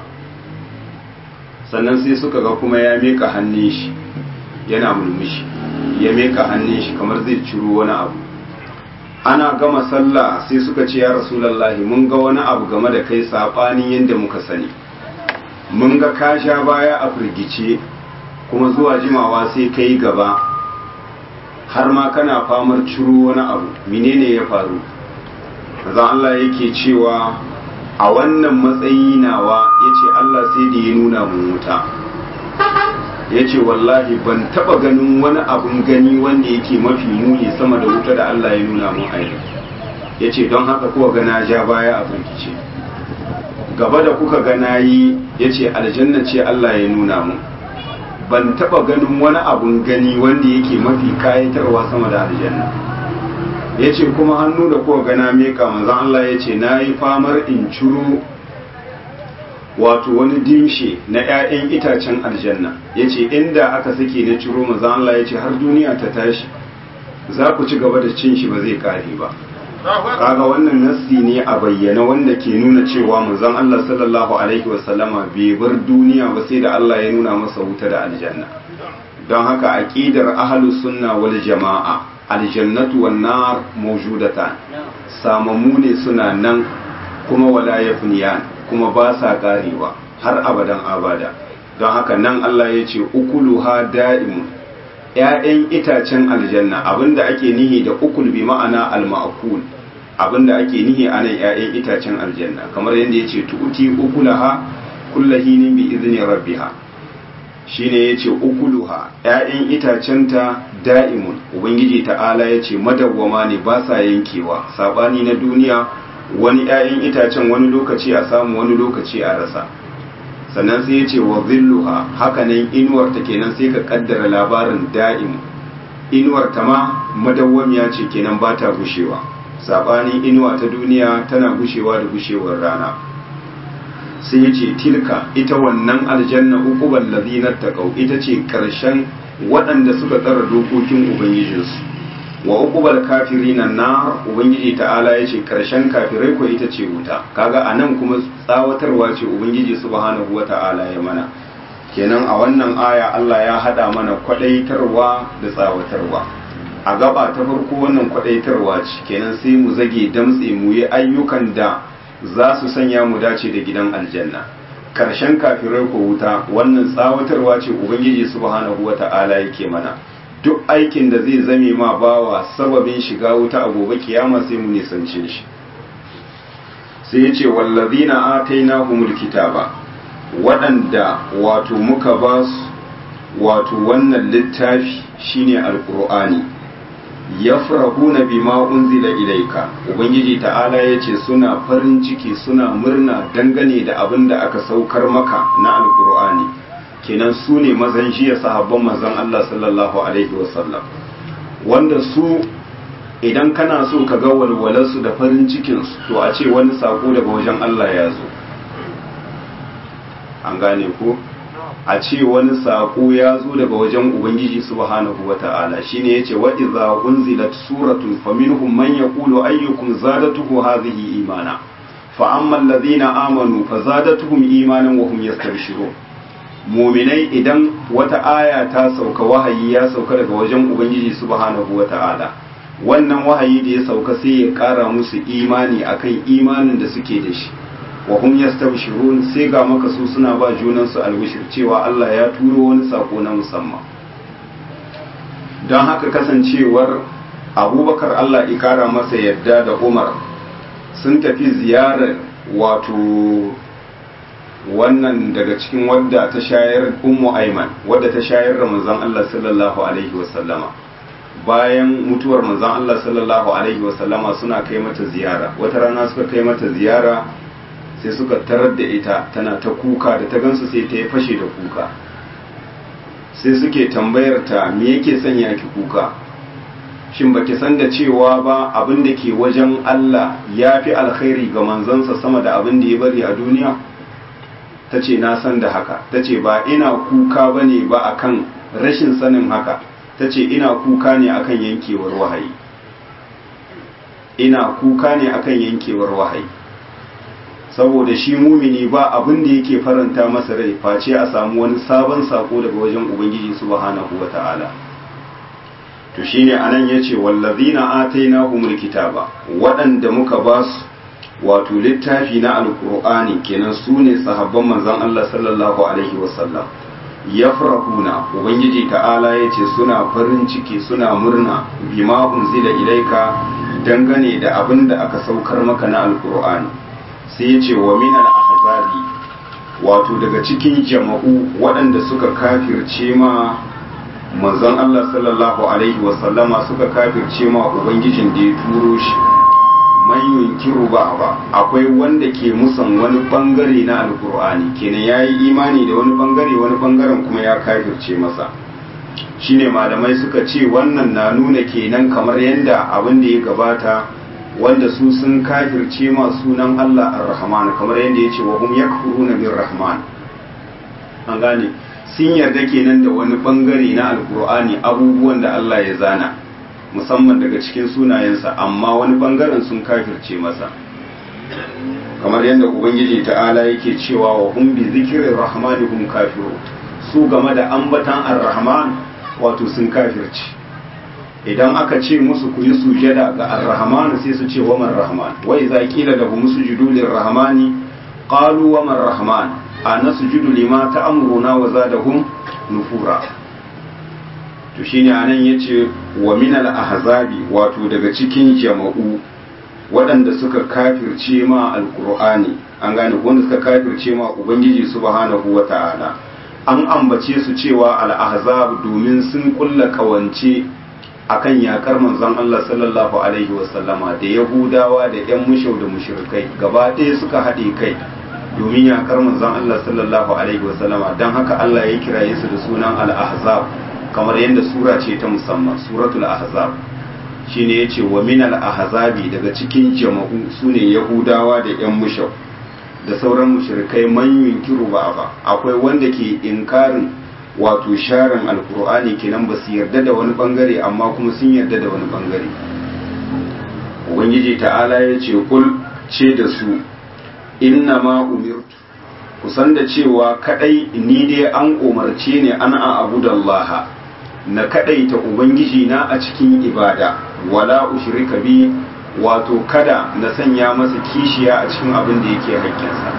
sannan sai suka ga kuma ya meka hannun shi yana mulmushi ya meka hannun shi kamar zai ciro wani abu ana gama sallah sai suka ce ya rasulallahi mun ga wani abu game da kai saɓanin yadda muka sani mun ga ka sha baya a firgice kuma zuwa jimawa sai kai gaba har ma kana famar ciro wani abu menene ya faru maza Allah yake cewa a wannan matsayi nawa ya ce Allah sai da ya nuna mun wuta ya ce wallahi ban taba ganin wani abun gani wanda yake mafi muni sama da wuta da Allah ya nuna mun aini ya ce don haka kuwa gana ja baya a bankice gaba da kuka gana yi ya ce aljanna ce Allah ya nuna mun ban taba ganin wani abun gani wanda yake mafi kayatarwa sama da aljanna ya ce kuma hannu da kuwa gana meka manzan Allah ya ce na yi famar in ciro wato wani dimshe na 'ya'yan itacen aljanna ya ce inda aka sake na ciro manzan Allah ya ce har duniya ta tashi za ku ci gaba da cin shi ba zai kare ba kaga wannan nassi ne a bayyana wanda ke nuna cewa manzon Allah sallallahu alaihi wasallama bai bar duniya ba sai da Allah ya nuna masa wuta da aljanna don haka aqidar ahlus sunna wal jama'a aljannatu wan nar mawjudatan samammu ne suna nan kuma wala yafniyan kuma ba sa karewa har abadan abada don haka nan Allah ya ce ukuluha da'imun ‘ya'yan itacen aljanna abinda ake nihi da ukul bi ma'ana al-ma'kul abinda ake nihi a nan ‘ya'yan itacen aljanna kamar yadda ya ce tu'uti ukulaha kullahinin bi izini rabbiha shine ya ce ukuluha ‘ya'yan itacenta da'imun ubangiji ta'ala ya ce madawwama ne ba sa yankewa saɓani na duniya wani ‘ya'yan itacen wani lokaci a samu wani lokaci a rasa sannan sai ya ce wa zilluha hakanan inuwar ta kenan sai ka kaddara labarin da'im inuwar ta ma madawwamiya ce kenan ba ta gushewa sabanin inuwa ta duniya tana gushewa da gushewar rana sai ya ce tilka ita wannan aljanna uqubal ladina taqaw ita ce karshen waɗanda suka tsara dokokin ubangijinsu wa uqubal kafirina nar ubangiji ta'ala yace karshen kafirai ko ita ce wuta kaga anan kuma tsawatarwa ce ubangiji subhanahu wata'ala ya mana kenan a wannan aya Allah ya hada mana kwadaitarwa da tsawatarwa a gaba ta farko wannan kwadaitarwa ce kenan sai mu zage damtse mu yi ayyukan da za su sanya mu dace da gidan aljanna karshen kafirai ko wuta wannan tsawatarwa ce ubangiji subhanahu wata'ala yake mana duk aikin da zai zame ma bawa sababin shiga wuta a gobe kiyama sai mu nisance shi sai ya ce wallazina atainahumul kitaba waɗanda wato muka ba su wato wannan littafi shine alqur'ani yafrahuna bima unzila ilaika ubangiji ta'ala yace suna farin ciki suna murna dangane da abin da aka saukar maka na alqur'ani kenan su ne mazan jiya sahabban mazan Allah sallallahu Alaihi wasallam wanda su idan kana so ka ga walwalarsu da farin cikinsu to a ce wani sako daga wajen Allah ya zo an gane ko a ce wani sako ya zo daga wajen ubangiji subhanahu wata'ala shine yace wa idza unzilat suratun faminhum man yaqulu ayyukum zadatuhu hadhihi imana fa amma alladhina amanu fazadatuhum imanan wa hum yastabshirun muminai idan wata aya ta sauka wahayi ya sauka daga wajen ubangiji subhanahu wata'ala wannan wahayi da ya sauka sai ya kara musu imani akan imanin da suke da shi wa hum yastabshirun sai ga maka su suna ba junan su albishir cewa Allah ya turo wani sako na musamman don haka kasancewar abubakar Allah ya kara masa yadda da Umar sun tafi ziyarar wato wannan daga cikin wadda ta shayar ummu aiman wadda ta shayar da manzon Allah sallallahu alaihi wasallama bayan mutuwar manzon Allah sallallahu alaihi wasallama suna kai mata ziyara wata rana suka kai mata ziyara sai suka tarar da ita tana ta kuka da ta gansu sai ta yi fashe da kuka sai suke tambayar ta me yake sanya ki kuka shin baki san da cewa ba abin da ke wajen Allah ya fi alkhairi ga manzansa sama da abin da ya bari a duniya ta ce na san da haka ta ce ba ina kuka ba ne ba akan rashin sanin haka ta ce ina kuka ne akan yankewar wahayi ina kuka ne akan yankewar wahayi saboda shi mumini ba abin da yake faranta masa rai face a samu wani sabon sako daga wajen ubangiji subhanahu wata'ala to shine anan yace wallazina atainahumul kitaba waɗanda muka ba su wato littafi na alqur'ani kenan su ne sahabban manzon Allah sallallahu alaihi wasallam yafrahuna ubangiji ta'ala yace suna farin ciki suna murna bima unzila ilaika dangane da abin da aka saukar maka na alqur'ani sai ya ce wa minal ahzabi wato daga cikin jama'u waɗanda suka kafirce ma manzon Allah sallallahu alaihi wasallama suka kafirce ma ubangijin da ya turo shi man yunkiru ba ba akwai wanda ke musan wani bangare na alkur'ani kenan yayi imani da wani bangare wani bangaren kuma ya kafirce masa shine malamai suka ce wannan na nuna kenan kamar yadda abin da ya gabata wanda su sun kafirce ma sunan Allah ar-Rahman kamar yadda ya ce wa hum yakfuruna bir Rahman an gane sun yarda kenan da wani bangare na alkur'ani abubuwan da Allah ya zana musamman daga cikin sunayensa amma wani bangaren sun kafirce masa kamar yadda ubangiji ta'ala yake cewa wa hum bi zikrir rahmani hum kafiru su game da ambatan ar-Rahman wato sun kafirce idan aka ce musu ku yi sujada ga ar-rahman sai su ce waman rahman wa idza qila lahum sujudu lir-rahmani qalu waman rahman ana sujudu lima ta'muruna wa zadahum nufura to shine anan yace wa min al-ahzabi wato daga cikin jama'u waɗanda suka kafirce ma alqur'ani an gane wanda suka kafirce ma ubangiji subhanahu wata'ala an ambace su cewa al-ahzab domin sun kulla kawance akan yakar manzon Allah sallallahu alaihi wasallama da Yahudawa da ƴan mushau da mushrikai gaba ɗaya suka haɗe kai domin yakar manzon Allah sallallahu alaihi wasallama don haka Allah ya kiraye su da sunan al-ahzab kamar yadda sura ce ta musamman suratul ahzab shine yace wa min al-ahzabi daga cikin jama'u sune Yahudawa da ƴan mushau da sauran mushrikai man yunkiru ba ba akwai wanda ke inkarin wato sharin alkur'ani kenan ba su yarda da wani bangare amma kuma sun yarda da wani bangare ubangiji ta'ala ya ce kul ce da su inna ma umirtu kusan da cewa kadai ni dai an umarce ne an a abu da Allah na kadai ta ubangiji na a cikin ibada wala ushrika bi wato kada na sanya masa kishiya a cikin abin da yake haƙƙinsa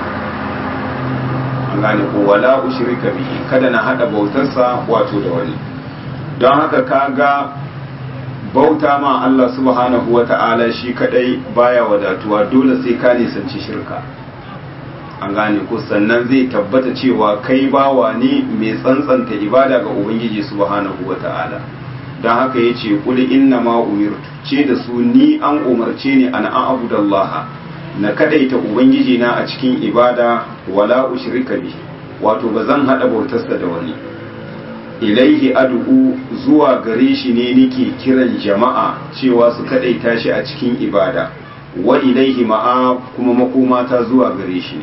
an gane ko wala ushrika bihi kada na hada bautarsa wato da wani don haka kaga bauta ma Allah subhanahu wata'ala shi kadai baya wadatuwa dole sai ka nisanci shirka an gane ko sannan zai tabbata cewa kai bawa ne mai tsantsanta ibada ga ubangiji subhanahu wata'ala don haka ya ce kuli inna ma umirtu ce da su ni an umarce ni an a'budallaha na kadaita ubangiji na a cikin ibada wala ushrika bi wato ba zan hada bautarsa da wani ilaihi ad'u zuwa gare shi ne nake kiran jama'a cewa su kadaita shi a cikin ibada wa ilaihi ma'a kuma makomata zuwa gare shi ne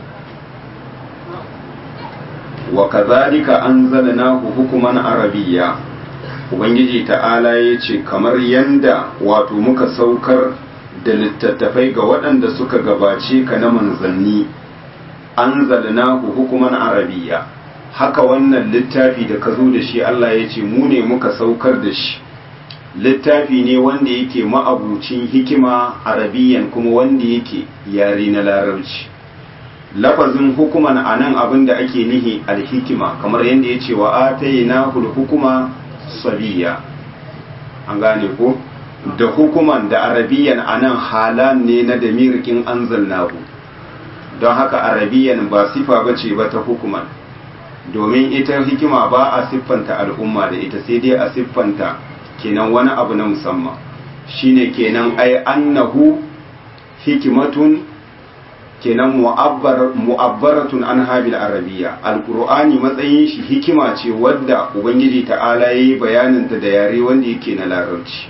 wa kadhalika anzalnahu hukuman arabiyya ubangiji ta'ala yace kamar yanda wato muka saukar da littattafai ga waɗanda suka gabace ka na manzanni an zalnahu hukuman arabiya haka wannan littafi da ka zo da shi Allah ya ce mu ne muka saukar da shi littafi ne wanda yake ma'abucin hikima arabiyan kuma wanda yake yare na larabci lafazin hukuman a nan abin da ake nihi alhikima kamar yadda ya ce wa atayna hukuma sabiya an gane ko da hukuman da arabiyan a nan halan ne na damirkin anzalnahu don haka arabiyan ba sifa ba ce ba ta hukuman domin ita hikima ba a siffanta al'umma da ita sai dai a siffanta kenan wani abu na musamman shine kenan ai annahu hikimatun kenan mu'abbar mu'abbaratun an habil arabiyya alqur'ani matsayin shi hikima ce wadda ubangiji ta'ala yayi bayanin ta da yare wanda yake na larabci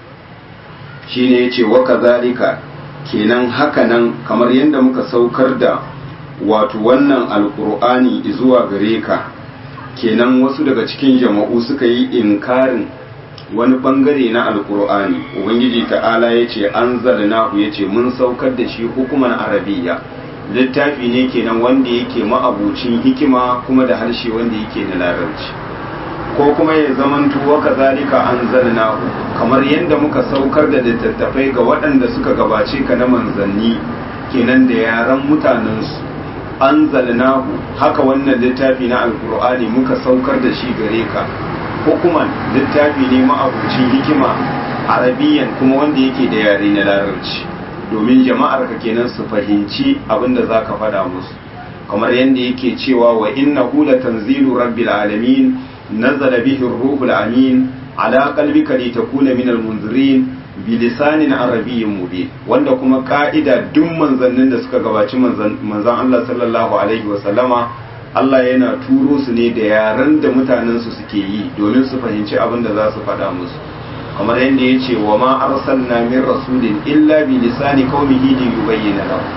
shine yace wa kadhalika kenan hakanan kamar yadda muka saukar da wato wannan alqur'ani zuwa gare ka kenan wasu daga cikin jama'u suka yi inkarin wani bangare na alkur'ani ubangiji ta'ala ya ce an zalnahu ya ce mun saukar da shi hukuman arabiya littafi ne kenan wanda yake ma'abucin hikima kuma da harshe wanda yake na larabci ko kuma ya zamanto wa kazalika an zalnahu kamar yadda muka saukar da littattafai ga waɗanda suka gabace ka na manzanni kenan da yaran mutanensu an zalnahu haka wannan littafi na alkur'ani muka saukar da shi gare ka hukuman littafi ne ma'abucin hikima arabiyan kuma wanda yake da yare na larabci domin jama'ar ka kenan su fahimci abin da za ka faɗa musu kamar yadda yake cewa wa inna hula tanzilu rabbil alamin nazala bihi ruhul amin ala qalbika litakuna min almunzirin bilisanin arabiyyin mubin wanda kuma ka'ida duk manzannin da suka gabaci manzan Allah sallallahu alaihi wasallama Allah yana turo su ne da yaren da mutanensu suke yi domin su fahimci abin da za su faɗa musu kamar yadda ya ce wa ma arsalna min rasulin illa bi lisani qaumihi li yubayyana lahu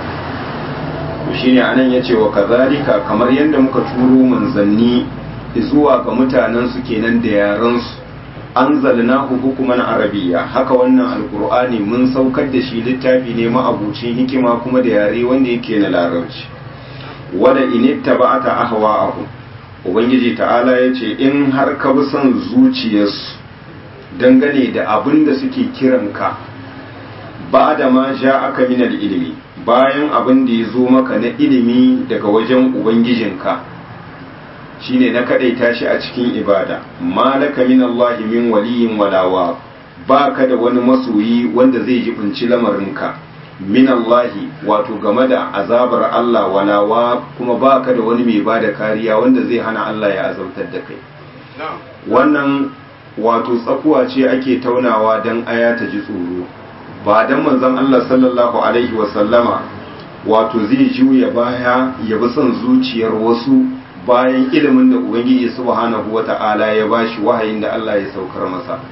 to shine anan yace wa kazalika kamar yadda muka turo manzanni zuwa ga mutanensu kenan da yaren su anzalnahu hukuman arabiyya haka wannan alqur'ani mun saukar da shi littafi ne ma'abucin hikima kuma da yare wanda yake na larabci wada initta ba ta ahwa'ahum ubangiji ta'ala ya ce in har ka bi son zuciyarsu dangane da abin da suke kiranka ba da ma sha aka minal ilimi bayan abin da ya zo maka na ilimi daga wajen ubangijinka shine na kadaita shi a cikin ibada malaka min Allah min waliyin walawa ba ka da wani masoyi wanda zai jibinci lamarinka min Allahi wato game da azabar Allah walawa kuma baka da wani mai bada kariya wanda zai hana Allah ya azabtar da kai wannan wato tsakuwa ce ake taunawa don aya ta ji tsoro ba don manzon Allah sallallahu alaihi wasallama wato zai juya baya ya bi son zuciyar wasu bayan ilimin da ubangiji subhanahu wata'ala ya bashi wahayin da Allah ya saukar masa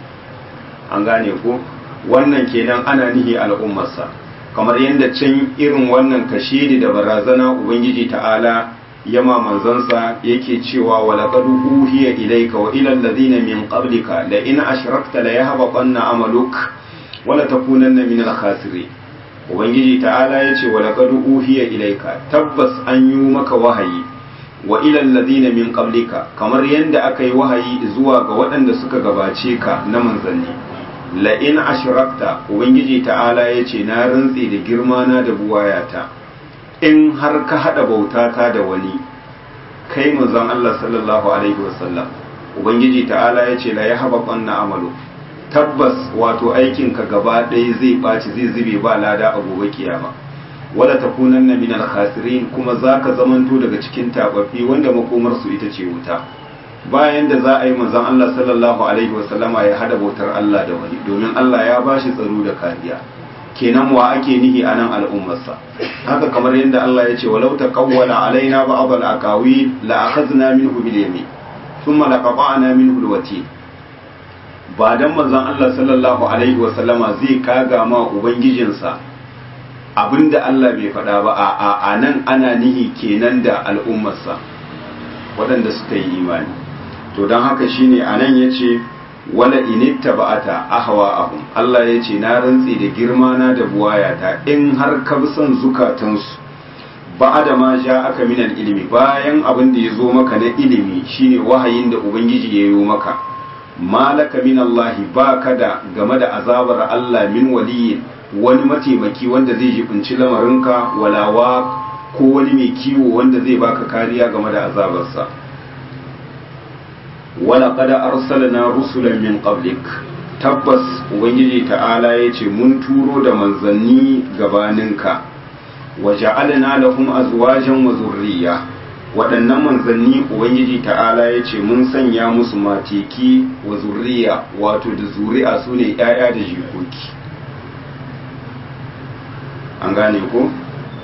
an gane ko wannan kenan ana nihi al'ummarsa kamar yadda can irin wannan kashedi da barazana ubangiji ta'ala yama manzansa yake cewa wa laqad uhiya ilayka wa ila alladhina min qablika la in ashrakta la yahbatanna amaluk wa la takunanna min al-khasirin ubangiji ta'ala yace wa laqad uhiya ilayka tabbas an yi maka wahayi wa ila alladhina min qablika kamar yadda aka yi wahayi zuwa ga waɗanda suka gabace ka na manzanni la'in ashirakta ubangiji ta'ala ya ce na rantse da girmana da buwayata in har ka haɗa bautata da wani kai manzon Allah sallallahu alaihi wasallam ubangiji ta'ala ya ce la ya haɓa ƙwanna amalu tabbas wato aikinka gaba ɗaya zai ɓaci zai zube ba lada a gobe kiyama wala takunanna min al-khasirin kuma zaka zamanto daga cikin tababbi wanda makomar su ita ce wuta bayan da za a yi manzon Allah sallallahu alaihi wasallama ya hada bautar Allah da wani domin Allah ya bashi tsaro da kariya kenan wa ake nihi a nan al'ummarsa haka kamar yadda Allah ya ce walau taqawwala alaina ba'd al-aqawi la akhadna minhu bil yamin thumma laqata'na minhu al-watin ba dan manzon Allah sallallahu alaihi wasallama zai kaga ma ubangijinsa abinda Allah bai faɗa ba a a nan ana nihi kenan da al'ummarsa waɗanda suka yi imani to don haka shine anan yace wala initta ba'ata ahwa'ahum Allah yace na rantse da girma na da buwayata in har ka bi son zukatansu ba'ada ma ja aka minan ilimi bayan abin da ya zo maka na ilimi shine wahayin da ubangiji ya yi maka malaka min Allah baka da game da azabar Allah min waliyin wani mataimaki wanda zai jibinci lamarinka walawa ko wani mai kiwo wanda zai baka kariya game da azabarsa wala qad arsalna rusulan min qablik tabbas ubangiji ta'ala yace mun turo da manzanni gabaninka wa ja'alna lahum azwajan wa zurriya waɗannan manzanni ubangiji ta'ala yace mun sanya musu mateki wa zurriya wato da zuri'a sune ƴaƴa da jikoki an gane ko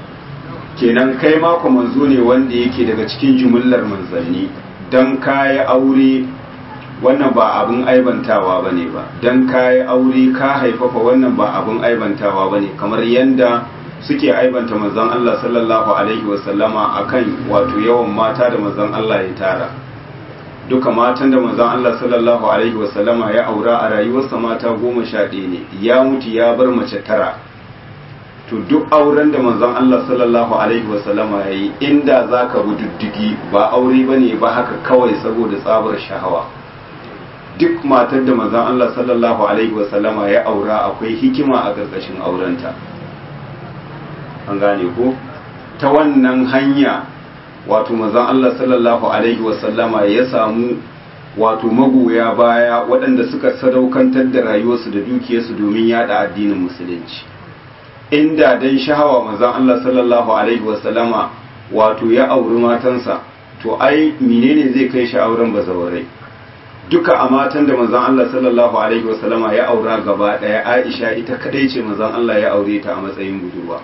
kenan kai mako manzo ne wanda yake daga cikin jumullar manzanni don kayi aure wannan ba abin aibantawa ba ne ba don kayi aure ka haifafa wannan ba abin aibantawa ba ne kamar yadda suke aibanta manzon Allah sallallahu alaihi wasallama akan wato yawan mata da manzon Allah ya tara duka matan da manzon Allah sallallahu alaihi wasallama ya aura a rayuwarsa mata goma sha ɗaya ne ya mutu ya bar mace tara to duk auren da manzon Allah sallallahu alaihi wasallama ya yi inda za ka bi diddigi ba aure ba ne ba haka kawai saboda tsabar shahawa duk matar da manzon Allah sallallahu alaihi wasallama ya aura akwai hikima a ƙarƙashin aurenta an gane ko ta wannan hanya wato manzon Allah sallallahu alaihi wasallama ya samu wato magoya baya waɗanda suka sadaukantar da rayuwarsu da dukiyarsu domin yada addinin musulunci inda dan shahawa manzon Allah sallallahu alaihi wasallama wato ya auri matansa to ai menene zai kai shi auren bazawarai duka a matan da manzon Allah sallallahu alaihi wasallama ya aura gaba daya Aisha ita kadai ce manzon Allah ya aure ta a matsayin budurwa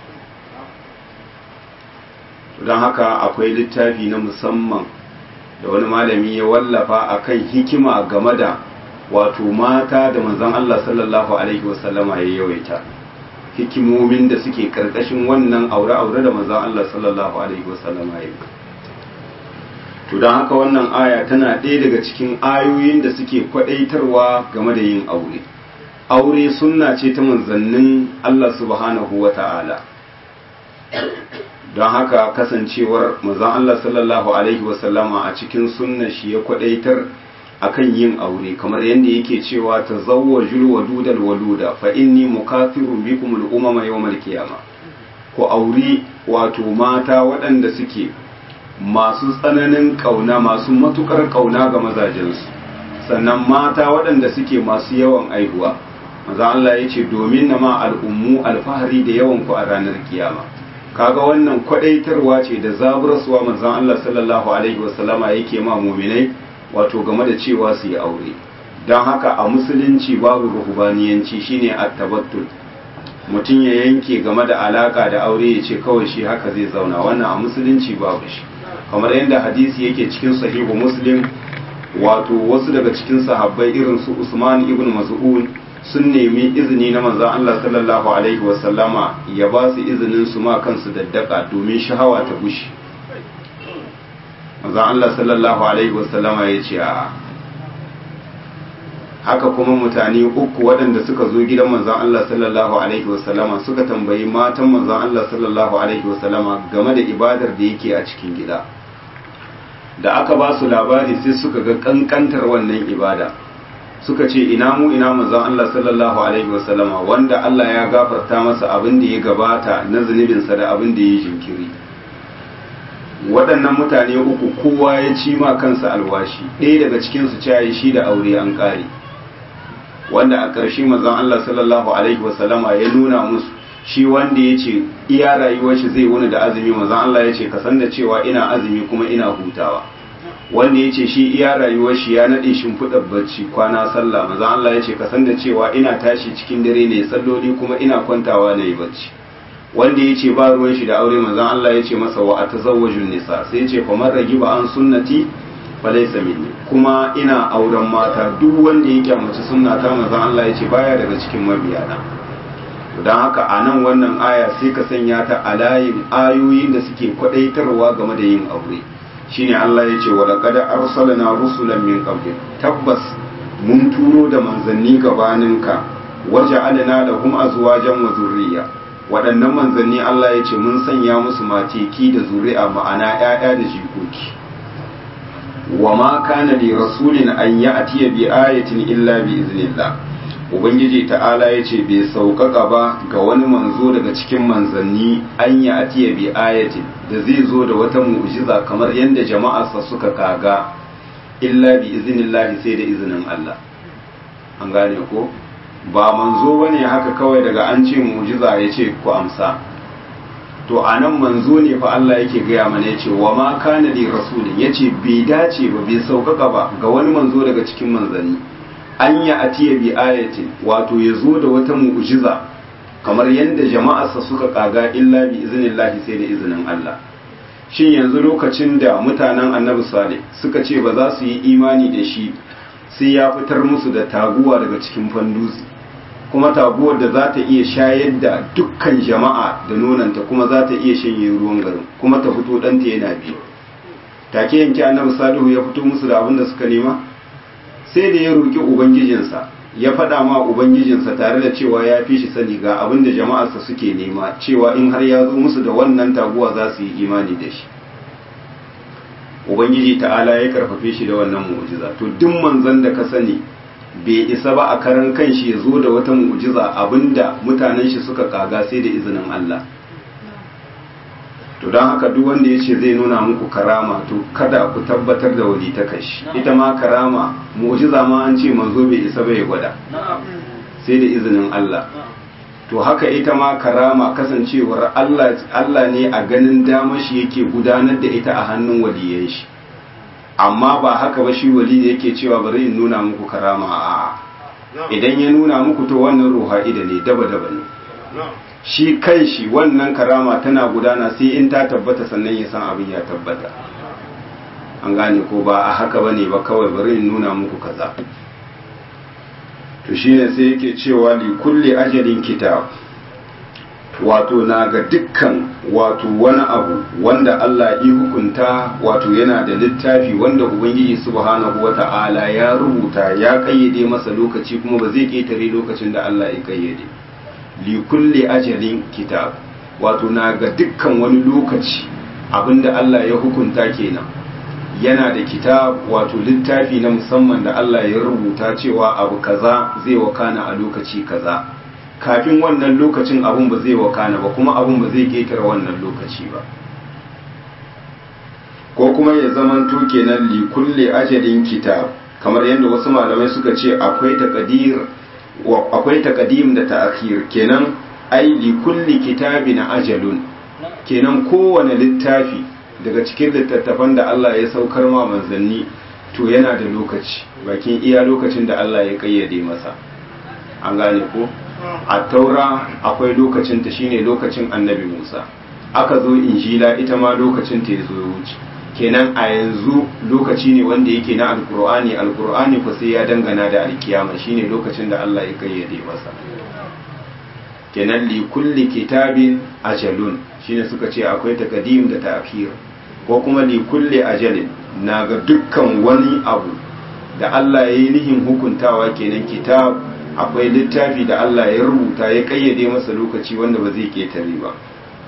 don haka akwai littafi na musamman da wani malami ya wallafa akan hikima game da wato mata da manzon Allah sallallahu alaihi wasallama ya yawaita hikimomin da suke karkashin wannan aure-aure da manzon Allah sallallahu alaihi wasallama ya to don haka wannan aya tana ɗaya daga cikin ayoyin da suke kwadaitarwa game da yin aure aure sunna ce ta manzannin Allah subhanahu wa ta'ala don haka kasancewar manzon Allah sallallahu alaihi wasallama a cikin sunna shi ya kwadaitar akan yin aure kamar yadda yake cewa tazawwajul wadudal waluda fa inni mukathirun bikum al umama yawmal qiyamah ku auri wato mata waɗanda suke masu tsananin kauna masu matukar kauna ga mazajensu sannan mata waɗanda suke masu yawan aihuwa maza Allah ya ce domin na ma al'ummu alfahari da yawan ku a ranar kiyama kaga wannan kwadaitarwa ce da zaburarsuwa manzon Allah sallallahu alaihi wasallama yake ma muminai wato game da cewa su yi aure don haka a musulunci babu ruhubaniyanci shine at-tabattul mutum ya yanke game da alaka da aure ya ce kawai shi haka zai zauna wannan a musulunci babu shi kamar yadda hadisi yake cikin sahihu muslim wato wasu daga cikin sahabbai irin su Usman ibn Mas'ud sun nemi izini na manzon Allah sallallahu alaihi wasallama ya ba su izinin su ma kansu daddaka domin shahawa ta gushi manzon Allah sallallahu alaihi wasallama ya ce a haka kuma mutane uku waɗanda suka zo gidan manzon Allah sallallahu alaihi wasallama suka tambayi matan manzon Allah sallallahu alaihi wasallama game da ibadar da yake a cikin gida da aka ba su labari sai suka ga kankantar wannan ibada suka ce ina mu ina manzon Allah sallallahu alaihi wasallama wanda Allah ya gafarta masa abin da ya gabata na zunubinsa da abin da ya jinkiri waɗannan mutane uku kowa ya ci ma kansa alwashi ɗaya daga cikin su cayi shi da aure an ƙare wanda a ƙarshe manzon Allah sallallahu alaihi wasallama ya nuna musu shi wanda ya ce iya rayuwar shi zai wuni da azumi manzon Allah ya ce ka san da cewa ina azumi kuma ina hutawa wanda ya ce shi iya rayuwar shi ya naɗe shimfiɗar bacci kwana sallah manzon Allah ya ce ka san da cewa ina tashi cikin dare ne salloli kuma ina kwantawa na yi bacci wanda ya ce ba ruwan shi da aure manzon Allah ya ce masa wa atazawwajun nisa sai ya ce fa man ragiba an sunnati fa laysa minni kuma ina auren mata duk wanda ya kyamaci sunna ta manzon Allah ya ce baya daga cikin mabiyana don haka a nan wannan aya sai ka sanya ta a layin ayoyin da suke kwadaitarwa game da yin aure shine Allah ya ce wa laqad arsalna rusulan min qablik tabbas mun turo da manzanni gabaninka waja'alna lahum azwajan wa zurriya waɗannan manzanni Allah ya ce mun sanya musu mateki da zuri'a ma'ana ƴaƴa da jikoki wa ma kana li rasulin an ya'tiya bi ayatin illa bi iznillah ubangiji ta'ala ya ce bai sauƙaƙa ba ga wani manzo daga cikin manzanni an yi atiya bi ayatin da zai zo da wata mu'jiza kamar yadda jama'arsa suka kaga illa bi izinillahi sai da izinin Allah an gane ko ba manzo bane haka kawai daga an ce mu'jiza ya ce ku amsa to a nan manzo ne fa Allah yake gaya mana ya ce wa ma kana li rasulin ya ce bai dace ba bai sauƙaƙa ba ga wani manzo daga cikin manzanni an yi atiya bi ayatin wato ya zo da wata mu'jiza kamar yadda jama'arsa suka kaga illa bi iznillahi sai da izinin Allah shin yanzu lokacin da mutanen annabi salih suka ce ba za su yi imani da shi sai ya fitar musu da taguwa daga cikin fandusi kuma taguwar da za ta iya shayar da dukkan jama'a da nonanta kuma za ta iya shanye ruwan garin kuma ta fito ɗanta yana biyu take yanke annabi salihu ya fito musu da abin da suka nema sai da ya roƙi ubangijinsa ya faɗa ma ubangijinsa tare da cewa ya fi shi sani ga abin da jama'arsa suke nema cewa in har ya zo musu da wannan taguwa za su yi imani da shi ubangiji ta'ala ya karfafe shi da wannan mu'jiza to duk manzon da ka sani bai isa ba a karan kanshi ya zo da wata mu'jiza abinda mutanen shi suka kaga sai da izinin Allah to don haka duk wanda ya ce zai nuna muku karama to kada ku tabbatar da wali ta kashi ita ma karama mu'jiza ma an ce manzo bai isa bai gwada sai da izinin Allah to haka ita ma karama kasancewar Allah Allah ne a ganin damar shi yake gudanar da ita a hannun waliyan shi amma ba haka ba shi wali da yake cewa bari in nuna muku karama a idan ya nuna muku to wannan ruha'ida ne daba daba ne shi kan shi wannan karama tana gudana sai in ta tabbata sannan ya san abin ya tabbata an gane ko ba a haka bane ba kawai bari in nuna muku kaza to shine sai yake cewa li kulli ajalin kitab wato na ga dukkan wato wani abu wanda Allah ya hukunta wato yana da littafi wanda Ubangiji subhanahu wata'ala ya rubuta ya kayyade masa lokaci kuma ba zai ketare lokacin da Allah ya kayyade li kulli ajalin kitab wato na ga dukkan wani lokaci abinda Allah ya hukunta kenan yana da kitab wato littafi na musamman da Allah ya rubuta cewa abu kaza zai wakana a lokaci kaza kafin wannan lokacin abun ba zai wakana ba kuma abun ba zai ketare wannan lokaci ba ko kuma ya zamanto kenan li kulli ajalin kitab kamar yadda wasu malamai suka ce akwai taqdir akwai taqdim da ta'khir kenan ai li kulli kitabin ajalun kenan kowane littafi daga cikin littattafan da Allah ya saukar ma manzanni to yana da lokaci bakin iya lokacin da Allah ya kayyade masa an gane ko a taura akwai lokacin ta shine lokacin annabi Musa aka zo injila ita ma lokacin ta yazo wuce kenan a yanzu lokaci ne wanda yake na alkur'ani alkur'ani ko sai ya dangana da alkiyama shine lokacin da Allah ya kayyade masa kenan li kulli kitabin ajalun shine suka ce akwai takadim da ta'khir ko kuma li kulli ajalin na ga dukkan wani abu da Allah ya yi nihin hukuntawa kenan kitab akwai littafi da Allah ya rubuta ya kayyade masa lokaci wanda ba zai ketare ba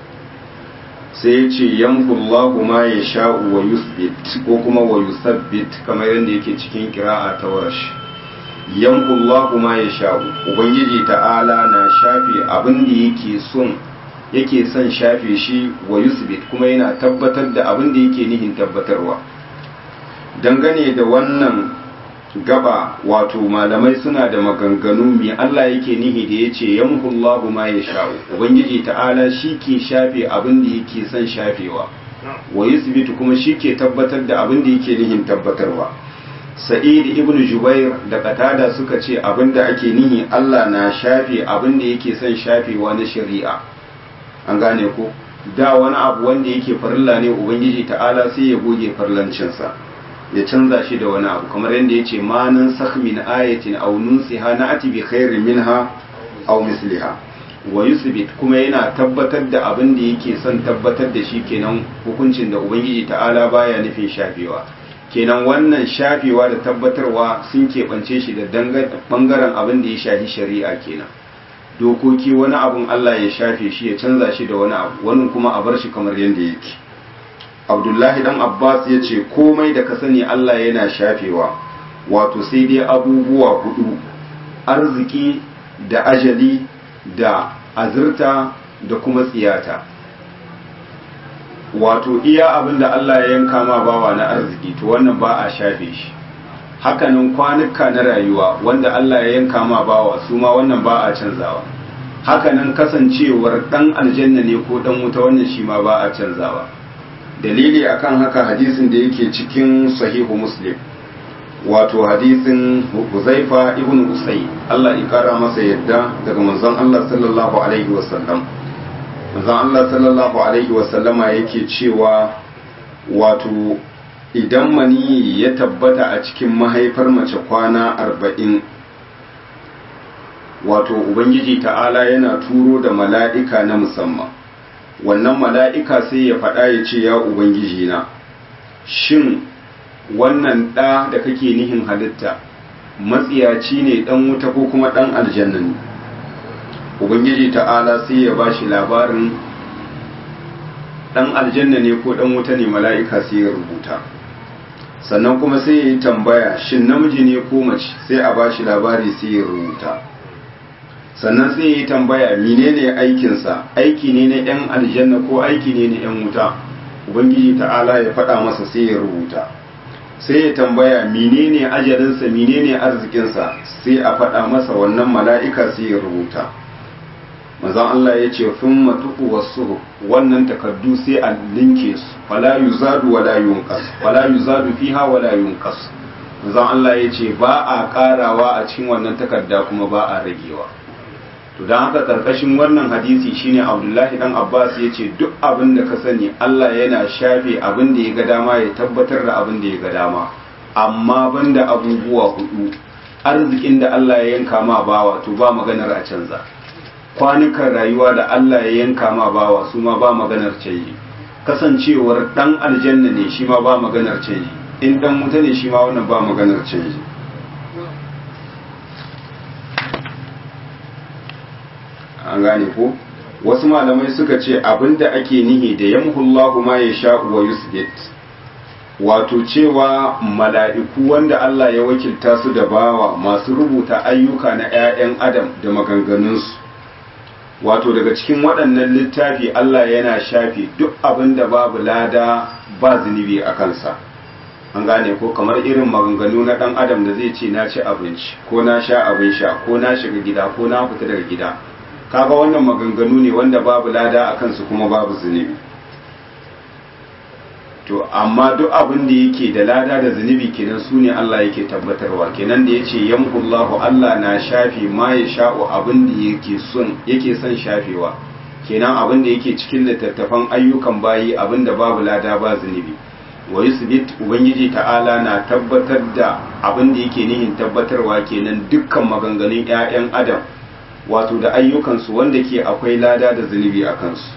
sai ya ce yamhullahu ma ya sha'u wa yusbit ko kuma wa yusabbit kamar yadda yake cikin kira'a ta warash yamhullahu ma ya sha'u ubangiji ta'ala na shafe abin da yake son yake son shafe shi wa yusbit kuma yana tabbatar da abin da yake nihin tabbatarwa dangane da wannan gaba wato malamai suna da maganganu mai Allah yake nihi da ya ce yamhullahu ma ya sha'u ubangiji ta'ala shi ke shafe abin da yake son shafewa wa yusbitu kuma shi ke tabbatar da abin da yake nihin tabbatarwa sa'id ibn jubair da qatada suka ce abin da ake nihi Allah na shafe abin da yake son shafewa na shari'a an gane ko da wani abu wanda yake farilla ne ubangiji ta'ala sai ya goge farlancinsa ya canza shi da wani abu kamar yadda ya ce manan min ayatin aw nunsiha na'ati bi khairin minha aw misliha wa yusbit kuma yana tabbatar da abin da yake son tabbatar da shi kenan hukuncin da ubangiji ta'ala baya nufin shafewa kenan wannan shafewa da tabbatarwa sun keɓance shi da bangaren abin da ya shafi shari'a kenan dokoki wani abun Allah ya shafe shi ya canza shi da wani abu wani kuma a bar shi kamar yadda yake abdullahi dan abbas ya ce komai da ka sani allah yana shafewa wato sai dai abubuwa hudu arziki da ajali da azurta da kuma tsiyata wato iya abin da allah ya yanka ma bawa na arziki to wannan ba a shafe shi hakanan kwanuka na rayuwa wanda allah ya yanka ma bawa su ma wannan ba a canzawa hakanan kasancewar dan aljanna ne ko dan wuta wannan shi ma ba a canzawa dalili akan haka hadisin da yake cikin sahihu muslim wato hadisin huzaifa ibn usai Allah ya kara masa yadda daga manzon Allah sallallahu alaihi wasallam manzon Allah sallallahu alaihi wasallama yake cewa wato idan mani ya tabbata a cikin mahaifar mace kwana arba'in wato ubangiji ta'ala yana turo da mala'ika na musamman wannan mala'ika sai ya faɗa ya ce ya ubangiji na shin wannan ɗa da kake nihin halitta matsiyaci ne ɗan wuta ko kuma ɗan aljanna ne ubangiji ta'ala sai ya ba shi labarin ɗan aljanna ne ko ɗan wuta ne mala'ika sai ya rubuta sannan kuma sai ya yi tambaya shin namiji ne ko mace sai a ba shi labari sai ya rubuta sannan sai ya yi tambaya menene aikinsa aiki ne na 'yan aljanna ko aiki ne na 'yan wuta ubangiji ta'ala ya faɗa masa sai ya rubuta sai ya tambaya menene ajalinsa menene arzikinsa sai a faɗa masa wannan mala'ika sai ya rubuta manzon Allah ya ce fin matuku wasu wannan takardu sai a linke su wala yuzadu wala yunqas wala yuzadu fiha wala yunqas manzon Allah ya ce ba a karawa a cikin wannan takarda kuma ba a ragewa to dan haka karkashin wannan hadisi shine Abdullahi dan Abbas ya ce duk abin da ka sani Allah yana shafe abin da ya ga dama ya tabbatar da abin da ya ga dama amma banda abubuwa hudu arzikin da Allah ya yanka ma bawa to ba maganar a canza kwanukan rayuwa da Allah ya yanka ma bawa su ma ba maganar canji kasancewar dan aljanna ne shi ma ba maganar canji in dan wuta ne shi ma wannan ba maganar canji an gane ko wasu malamai suka ce abinda ake nihi da yamhullahu ma ya sha wa yusbit wato cewa mala'iku wanda Allah ya wakilta su da bawa masu rubuta ayyuka na 'ya'yan adam da maganganunsu wato daga cikin waɗannan littafi Allah yana shafi duk abin da babu lada ba zunubi a kansa an gane ko kamar irin maganganu na ɗan adam da zai ce na ci abinci ko na sha abin sha ko na shiga gida ko na fita daga gida kaga wannan maganganu ne wanda babu lada a kansu kuma babu zunubi to amma duk abin da yake da lada da zunubi kenan su ne Allah yake tabbatarwa kenan da yace yamhullahu Allah na shafi ma ya sha'u abin da yake son yake son shafewa kenan abin da yake cikin littattafan ayyukan bayi abin da babu lada ba zunubi wa yusbit ubangiji ta'ala na tabbatar da abin da yake nihin tabbatarwa kenan dukkan maganganun ƴaƴan adam wato da ayyukansu wanda ke akwai lada da zunubi a kansu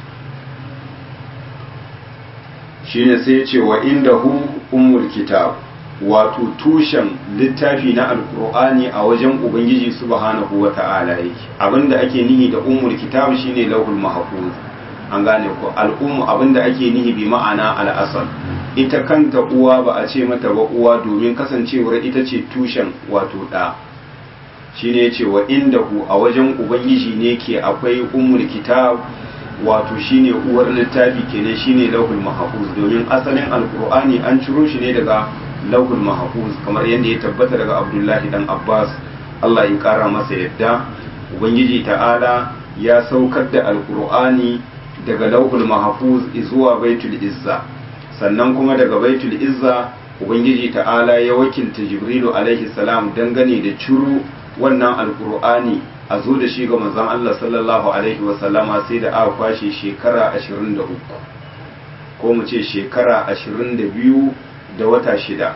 shine sai ce wa inda hu ummul kitab wato tushen littafi na alkur'ani a wajen ubangiji subhanahu wa ta'ala yake abinda ake nihi da ummul kitab shine lauhul mahfuz an gane ko al'ummu abinda ake nihi bi ma'ana al'asal ita kanta uwa ba a ce mata ba uwa domin kasancewar ita ce tushen wato da shine yace wa inda hu a wajen ubangiji ne ke akwai ummul kitab wato shine uwar littafi kenan shine lauhul mahfuz domin asalin alqur'ani an ciro shi ne daga lauhul mahfuz kamar yadda ya tabbata daga abdullahi dan abbas Allah ya kara masa yadda ubangiji ta'ala ya saukar da alqur'ani daga lauhul mahfuz zuwa baitul izza sannan kuma daga baitul izza ubangiji ta'ala ya wakilta jibrilu alaihi salam dangane da ciro wannan alqur'ani a zo da shi ga manzon Allah sallallahu alaihi wasallama sai da aka kwashe shekara 23 ko mu ce shekara 22 da wata shida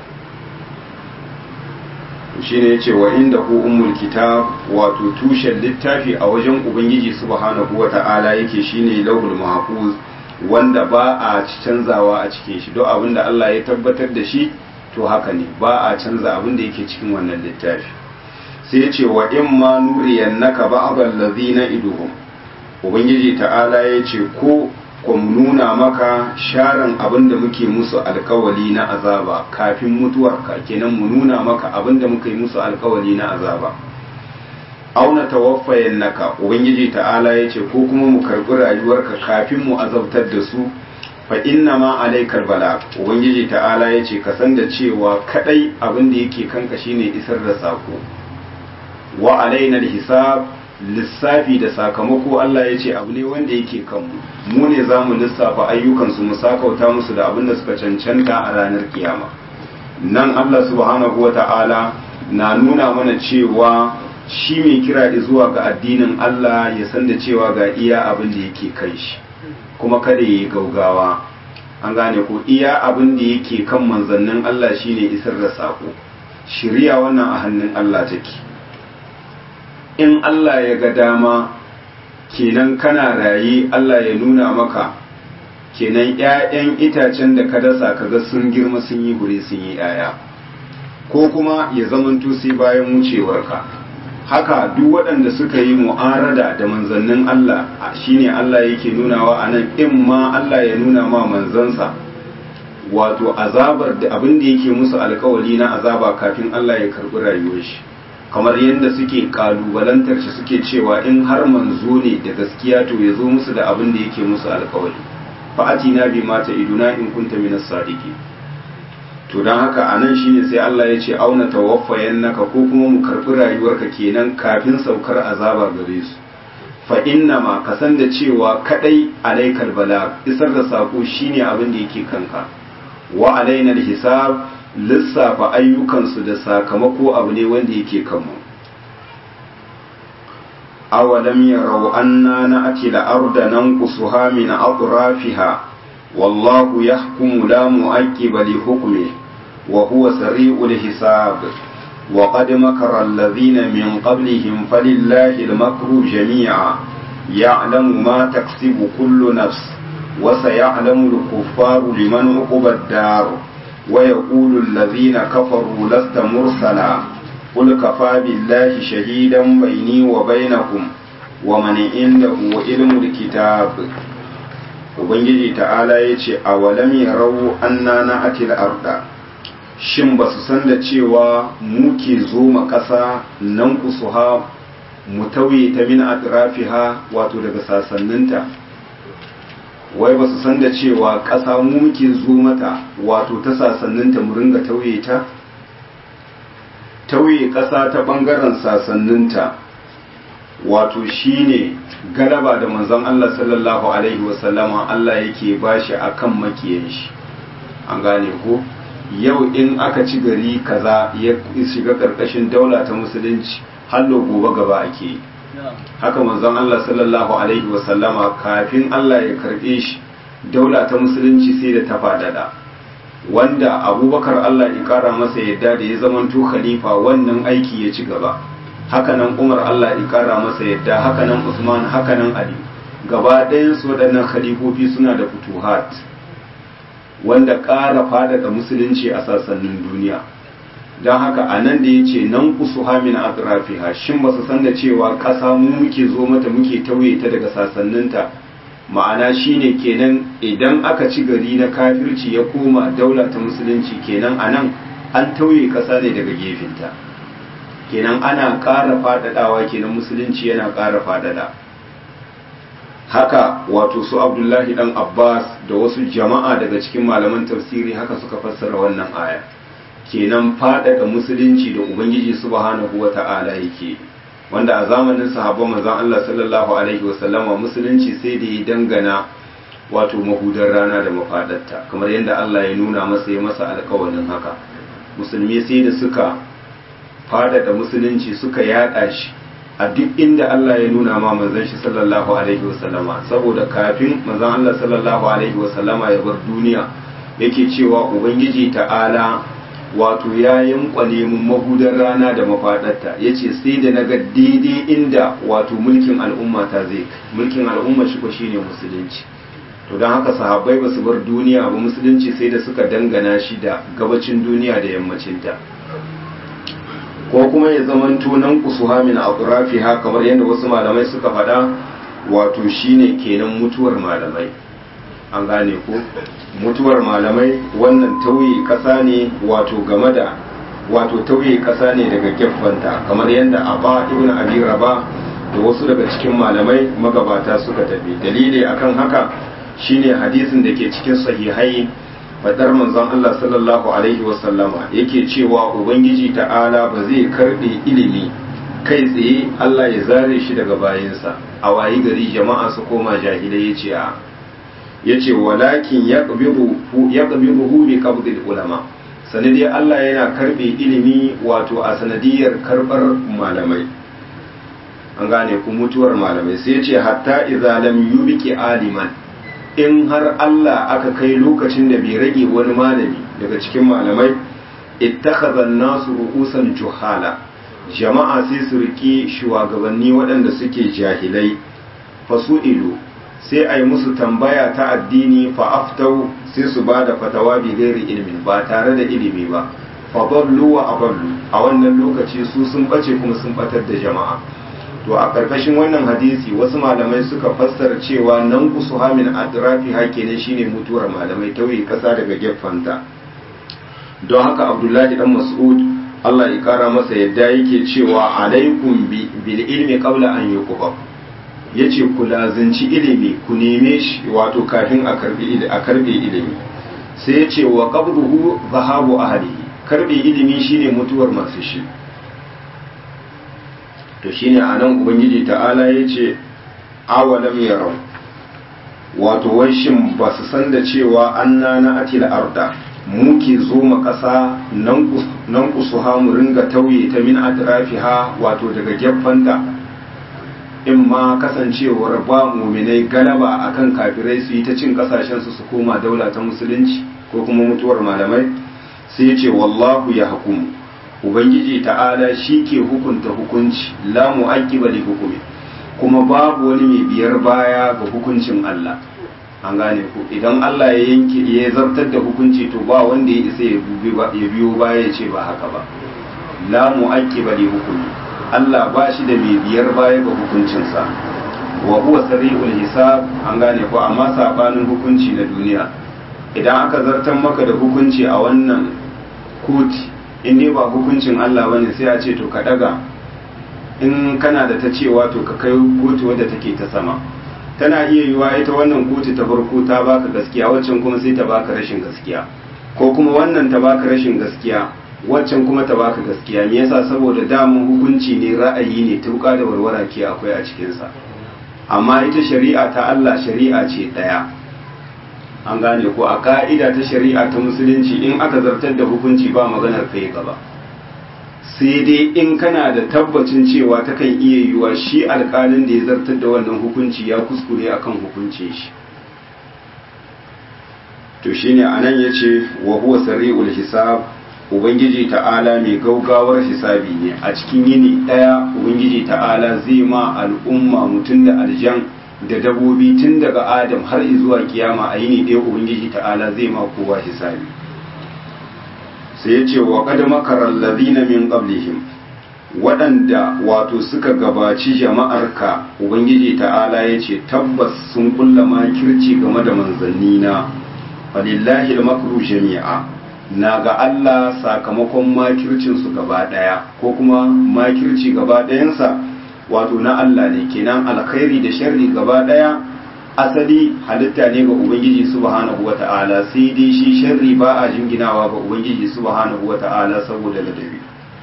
shi ne ce wa inda ku ummul kitab wato tushen littafi a wajen ubangiji subhanahu wa ta'ala yake shine lauhul mahfuz wanda ba a canzawa a cikin shi don abin da Allah ya tabbatar da shi to haka ne ba a canza abin da yake cikin wannan littafi sai ya ce wa in ma nuriyannaka ba'dal ladhina iduhum ubangiji ta'ala ya ce ko ku nuna maka sharan abin da muke musu alkawali na azaba kafin mutuwarka kenan mu nuna maka abin da muka yi musu alkawali na azaba auna tawaffayannaka ubangiji ta'ala ya ce ko kuma mu karbi rayuwarka kafin mu azabtar da su fa inna ma alaikal bala ubangiji ta'ala ya ce ka san da cewa kadai abin da yake kanka shine isar da sako wa alaina hisab lissafi da sakamako Allah ya ce abu ne wanda yake kanmu mu ne za mu lissafa ayyukansu mu sakauta musu da abin da suka cancanta a ranar kiyama nan Allah subhanahu wa ta'ala na nuna mana cewa shi mai kira zuwa ga addinin Allah ya san da cewa ga iya abin da yake kai shi kuma kada ya yi gaugawa an gane ko iya abin da yake kan manzannin Allah shine isar da sako shirya wannan a hannun Allah take in Allah ya ga dama kenan kana raye Allah ya nuna maka kenan ‘ya'yan itacen da ka dasa kaga sun girma sun yi hure sun yi ‘ya'ya ko kuma ya zamanto sai bayan wucewarka haka duk waɗanda suka yi mu'arada da manzannin Allah shine Allah yake nunawa a nan in ma Allah ya nuna ma manzansa wato azabar da abin da yake musu alkawali na azaba kafin Allah ya karɓi rayuwar shi kamar yadda suke kalubalantar shi suke cewa in har manzo ne da gaskiya to ya zo musu da abin da yake musu alkawali fa'atina bi mata iduna in kunta minas sadiki to don haka a nan shine sai Allah ya ce auna tawaffayan naka ko kuma mu karɓi rayuwarka kenan kafin saukar azaba gare su fa inna ma ka san da cewa kadai alaikal bala isar da sako shine abin da yake kanka wa alaina hisab lissafa ayyukansu da sakamako abu ne wanda yake kanmu أولم يروا أنا نأتي الأرض ننقصها من أطرافها والله يحكم لا مؤكب لحكمه وهو سريع الحساب وقد مكر الذين من قبلهم فلله المكر جميعا يعلم ما تكسب كل نفس وسيعلم الكفار لمن عقب الدار ويقول الذين كفروا لست مرسلا قل كفى بالله شهيدا بيني وبينكم ومن عنده علم الكتاب ubangiji ta'ala ya ce a walam yarau anna na atil arda shin ba su san da cewa mu ke zo ma ƙasa nan kusuha mu tauye ta min atrafiha wato daga sasanninta wai ba su san da cewa ƙasa mu muke zo mata wato ta sasanninta mu ringa tauye ta tauye ƙasa ta ɓangaren sasanninta wato shine galaba da manzon Allah sallallahu alaihi wasallama Allah yake bashi akan makiyan shi an gane ko yau in aka ci gari kaza ya shiga karkashin daula ta musulunci hallo gobe gaba ake yi haka manzon Allah sallallahu alaihi wasallama kafin Allah ya karbe shi daula ta musulunci sai da ta fadada wanda abubakar Allah ya kara masa yadda da ya zamanto khalifa wannan aiki ya ci gaba hakanan umar Allah ya kara masa yadda hakanan usman hakanan ali gaba ɗayan su waɗannan khalifofi suna da futuhat wanda ƙara faɗaɗa musulunci a sassanin duniya don haka a nan da ya ce nan kusu hamin atrafiha shin ba su san da cewa ƙasa mu muke zo mata muke tauye ta daga sassaninta ma'ana shine kenan idan aka ci gari na kafirci ya koma daula ta musulunci kenan a nan an tauye ƙasa ne daga gefenta kenan ana ƙara faɗaɗawa kenan musulunci yana ƙara faɗaɗa haka wato su abdullahi dan abbas da wasu jama'a daga cikin malaman tafsiri haka suka fassara wannan aya kenan faɗaɗa musulunci da ubangiji subhanahu wa ta'ala yake wanda a zamanin sahabban manzon Allah sallallahu alaihi wasallama musulunci sai da ya dangana wato mahudar rana da mafaɗarta kamar yadda Allah ya nuna masa ya masa alƙawarin haka musulmi sai da suka faɗaɗa musulunci suka yaɗa shi a duk inda Allah ya nuna ma manzon shi sallallahu alaihi wasallama saboda kafin manzon Allah sallallahu alaihi wasallama ya bar duniya yake cewa ubangiji ta'ala wato ya yankwane mun mahudar rana da mafaɗarta ya ce sai da na ga daidai inda wato mulkin al'umma ta zai mulkin al'umma shi ko shine musulunci to don haka sahabbai ba su bar duniya ba musulunci sai da suka dangana shi da gabacin duniya da yammacinta ko kuma ya zaman tunan kusuha min ha kamar yadda wasu malamai suka faɗa wato shine kenan mutuwar malamai an gane ko mutuwar malamai wannan tauye ƙasa ne wato game da wato tauye ƙasa ne daga gefanta kamar yadda aba ibn abi raba da wasu daga cikin malamai magabata suka tafi dalili akan haka shine hadisin da ke cikin sahihai fadar manzon Allah sallallahu alaihi wasallama yake cewa ubangiji ta'ala ba zai karbe ilimi kai tsaye Allah ya zare shi daga bayansa a wayi gari jama'a su koma jahilai yace a yace walakin yaqbidu yaqbiduhu bi qabdil ulama sanadiyar Allah yana karbe ilimi wato a sanadiyar karbar malamai an gane ku mutuwar malamai sai ce hatta idza lam yubiki aliman in har Allah aka kai lokacin da bai rage wani malami daga cikin malamai ittakhadha an-nasu ru'usan juhala jama'a sai su riki shugabanni waɗanda suke jahilai fasu'ilu sai a yi musu tambaya ta addini fa'aftau sai su ba da fatawa bi gairi ilimi ba tare da ilimi ba faballu wa aballu a wannan lokaci su sun bace kuma sun batar da jama'a to a karkashin wannan hadisi wasu malamai suka fassara cewa nan kusu hamin adrafi hake ne shine mutuwar malamai tauye kasa daga gefanta don haka abdullahi dan mas'ud Allah ya kara masa yadda yake cewa alaikum bil ilmi qabla an yuqba yace ku lazinci ilimi ku neme shi wato kafin a karbi a karbe ilimi sai yace wa qabruhu zahabu ahlihi karbe ilimi shine mutuwar masu shi to shine anan ubangiji ta'ala yace awalam yarau wato wai shin ba su san da cewa anna na atil arda muke zo ma ƙasa nan kusuha mu ringa tauye ta min atrafiha wato daga gefanta in ma kasancewar ba muminai galaba akan kafirai su yi ta cin kasashen su su koma daula ta musulunci ko kuma mutuwar malamai sai ce wallahu ya hukumu ubangiji ta'ala shi ke hukunta hukunci la mu'aqqiba li hukumi kuma babu wani mai biyar baya ga hukuncin Allah an gane ku idan Allah ya yanke ya zartar da hukunci to ba wanda ya isa ya biyo baya ya ce ba haka ba la mu'aqqiba li hukumi Allah ba shi da mai biyar baya ga hukuncinsa wa huwa sari'ul hisab an gane ko amma sabanin hukunci na duniya idan aka zartar maka da hukunci a wannan koti in dai ba hukuncin Allah bane sai a ce to ka daga in kana da ta cewa to ka kai kotu wadda take ta sama tana iya yiwa ita wannan kotu ta farko ta baka gaskiya waccan kuma sai ta baka rashin gaskiya ko kuma wannan ta baka rashin gaskiya waccan kuma ta baka gaskiya me yasa saboda damun hukunci ne ra'ayi ne tuka da warwara ke akwai a cikin sa amma ita shari'a ta Allah shari'a ce daya an gane ko a ka'ida ta shari'a ta musulunci in aka zartar da hukunci ba maganar kai gaba sai dai in kana da tabbacin cewa ta kan iya yiwa shi alkalin da ya zartar da wannan hukunci ya kuskure akan hukuncin shi to shine anan yace wa huwa sari'ul hisab ubangiji ta'ala mai gaugawar hisabi ne a cikin yini daya ubangiji ta'ala zai ma al'umma mutum da aljan da dabobi tun daga adam har zuwa kiyama a yini ɗaya ubangiji ta'ala zai ma kowa hisabi sai ya ce wa qad makara alladhina min qablihim waɗanda wato suka gabaci jama'arka ubangiji ta'ala ya ce tabbas sun kulla makirci game da manzanni na falillahi al-makru jami'a na ga Allah sakamakon makircinsu gaba ɗaya ko kuma makirci gaba ɗayansa wato na Allah ne kenan alkhairi da sharri gaba ɗaya asali halitta ne ga ubangiji subhanahu wata'ala sai dai shi sharri ba a jinginawa ga ubangiji subhanahu wata'ala saboda ladabi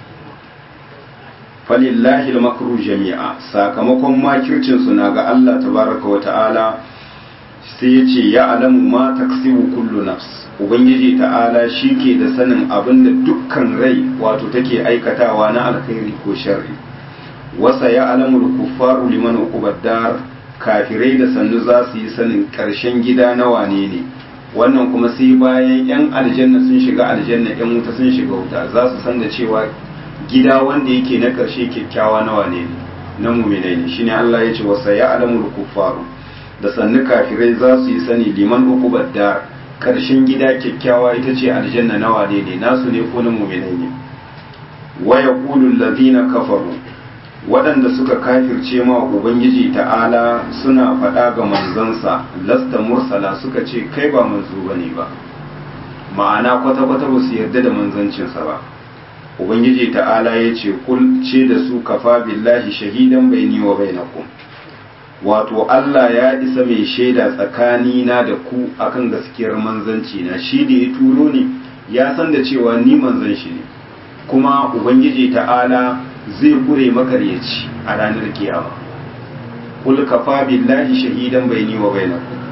falillahi al-makru jami'a sakamakon makircinsu na ga Allah tabaraka wata'ala sai ya ce ya alamu ma taksibu kullu nafs ubangiji ta'ala shi ke da sanin abin da dukkan rai wato take aikatawa na alkhairi ko sharri wasa ya alamul kuffaru liman uqubad kafirai da sannu za su yi sanin karshen gida na wane ne wannan kuma sai bayan yan aljanna sun shiga aljanna yan wuta sun shiga wuta za su san da cewa gida wanda yake na karshe kyakkyawa na wane ne na muminai ne shine Allah ya ce wasa ya alamul kuffaru da sannu kafirai za su yi sani liman uqubad dar karshen gida kyakkyawa ita ce aljanna na wane ne nasu ne ko na muminai ne wa yaqulu allazina kafaru waɗanda suka kafirce ma ubangiji ta'ala suna faɗa ga manzansa lasta mursala suka ce kai ba manzo bane ba ma'ana kwata-kwata ba su yarda da manzancinsa ba ubangiji ta'ala ya ce kul ce da su kafa billahi shahidan baini wa bainakum wato Allah ya isa mai shaida tsakanina da ku akan gaskiyar manzanci na shi da ya turo ni ya san da cewa ni manzan shi ne kuma ubangiji ta'ala zai kure makaryaci a ranar kiyama kul kafa billahi shahidan baini wa bainakum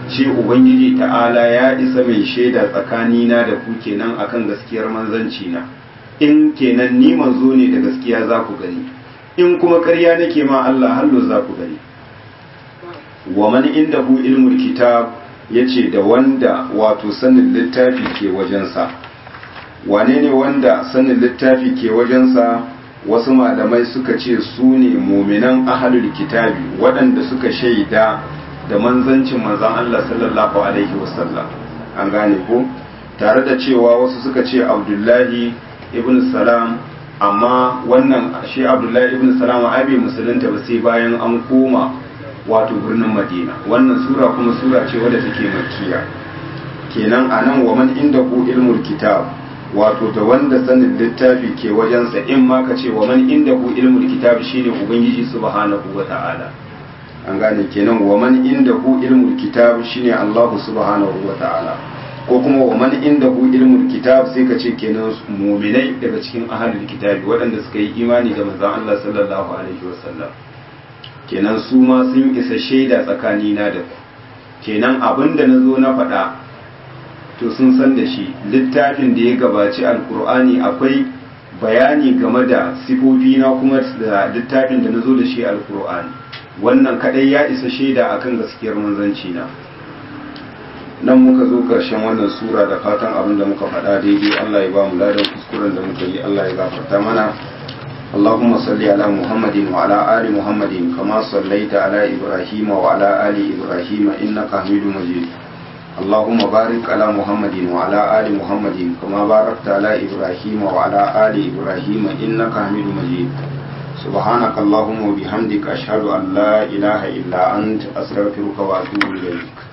shi ubangiji ta'ala ya isa mai shaida tsakanina da ku kenan akan gaskiyar manzanci na in kenan ni manzo ne da gaskiya za ku gani in kuma ƙarya nake ma Allah hallo za ku gani wa man indahu ilmul kitab yace da wanda wato sanin littafi ke wajensa wane ne wanda sanin littafi ke wajensa wasu malamai suka ce su ne muminan ahalul kitabi waɗanda suka shaida da manzancin manzan Allah sallallahu alaihi wasallam an gane ko tare da cewa wasu suka ce abdullahi ibn salam amma wannan shi abdullahi ibn salam ai bai musulunta ba sai bayan an koma wato birnin madina wannan sura kuma sura ce wadda take makkiya kenan anan wa man inda ku ilmul kitab wato da wanda sanin littafi ke wajensa in ma ka ce wa man inda ku ilmul kitab shine ubangiji subhanahu wa ta'ala an gane kenan wa man inda ku ilmul kitab shine Allah subhanahu wa ta'ala ko kuma wa man inda ku ilmul kitab sai ka ce kenan mu'minai daga cikin ahlul kitabi waɗanda suka yi imani da manzon Allah sallallahu alaihi wasallam kenan su ma sun isa shaida tsakanina da ku kenan abinda na zo na faɗa to sun san da shi littafin da ya gabaci alkur'ani akwai bayani game da sifofi na kuma da littafin da na zo da shi alkur'ani wannan kadai ya isa shaida akan gaskiyar manzanci na nan muka zo karshen wannan sura da fatan abin da muka faɗa daidai Allah ya ba mu ladan kuskuren da muka yi Allah ya gafarta mana اللهم صل على محمد وعلى آل محمد كما صليت على إبراهيم وعلى آل إبراهيم إنك حميد مجيد اللهم بارك على محمد وعلى آل محمد كما باركت على إبراهيم وعلى آل إبراهيم إنك حميد مجيد سبحانك اللهم وبحمدك أشهد أن لا إله إلا أنت أستغفرك وأتوب إليك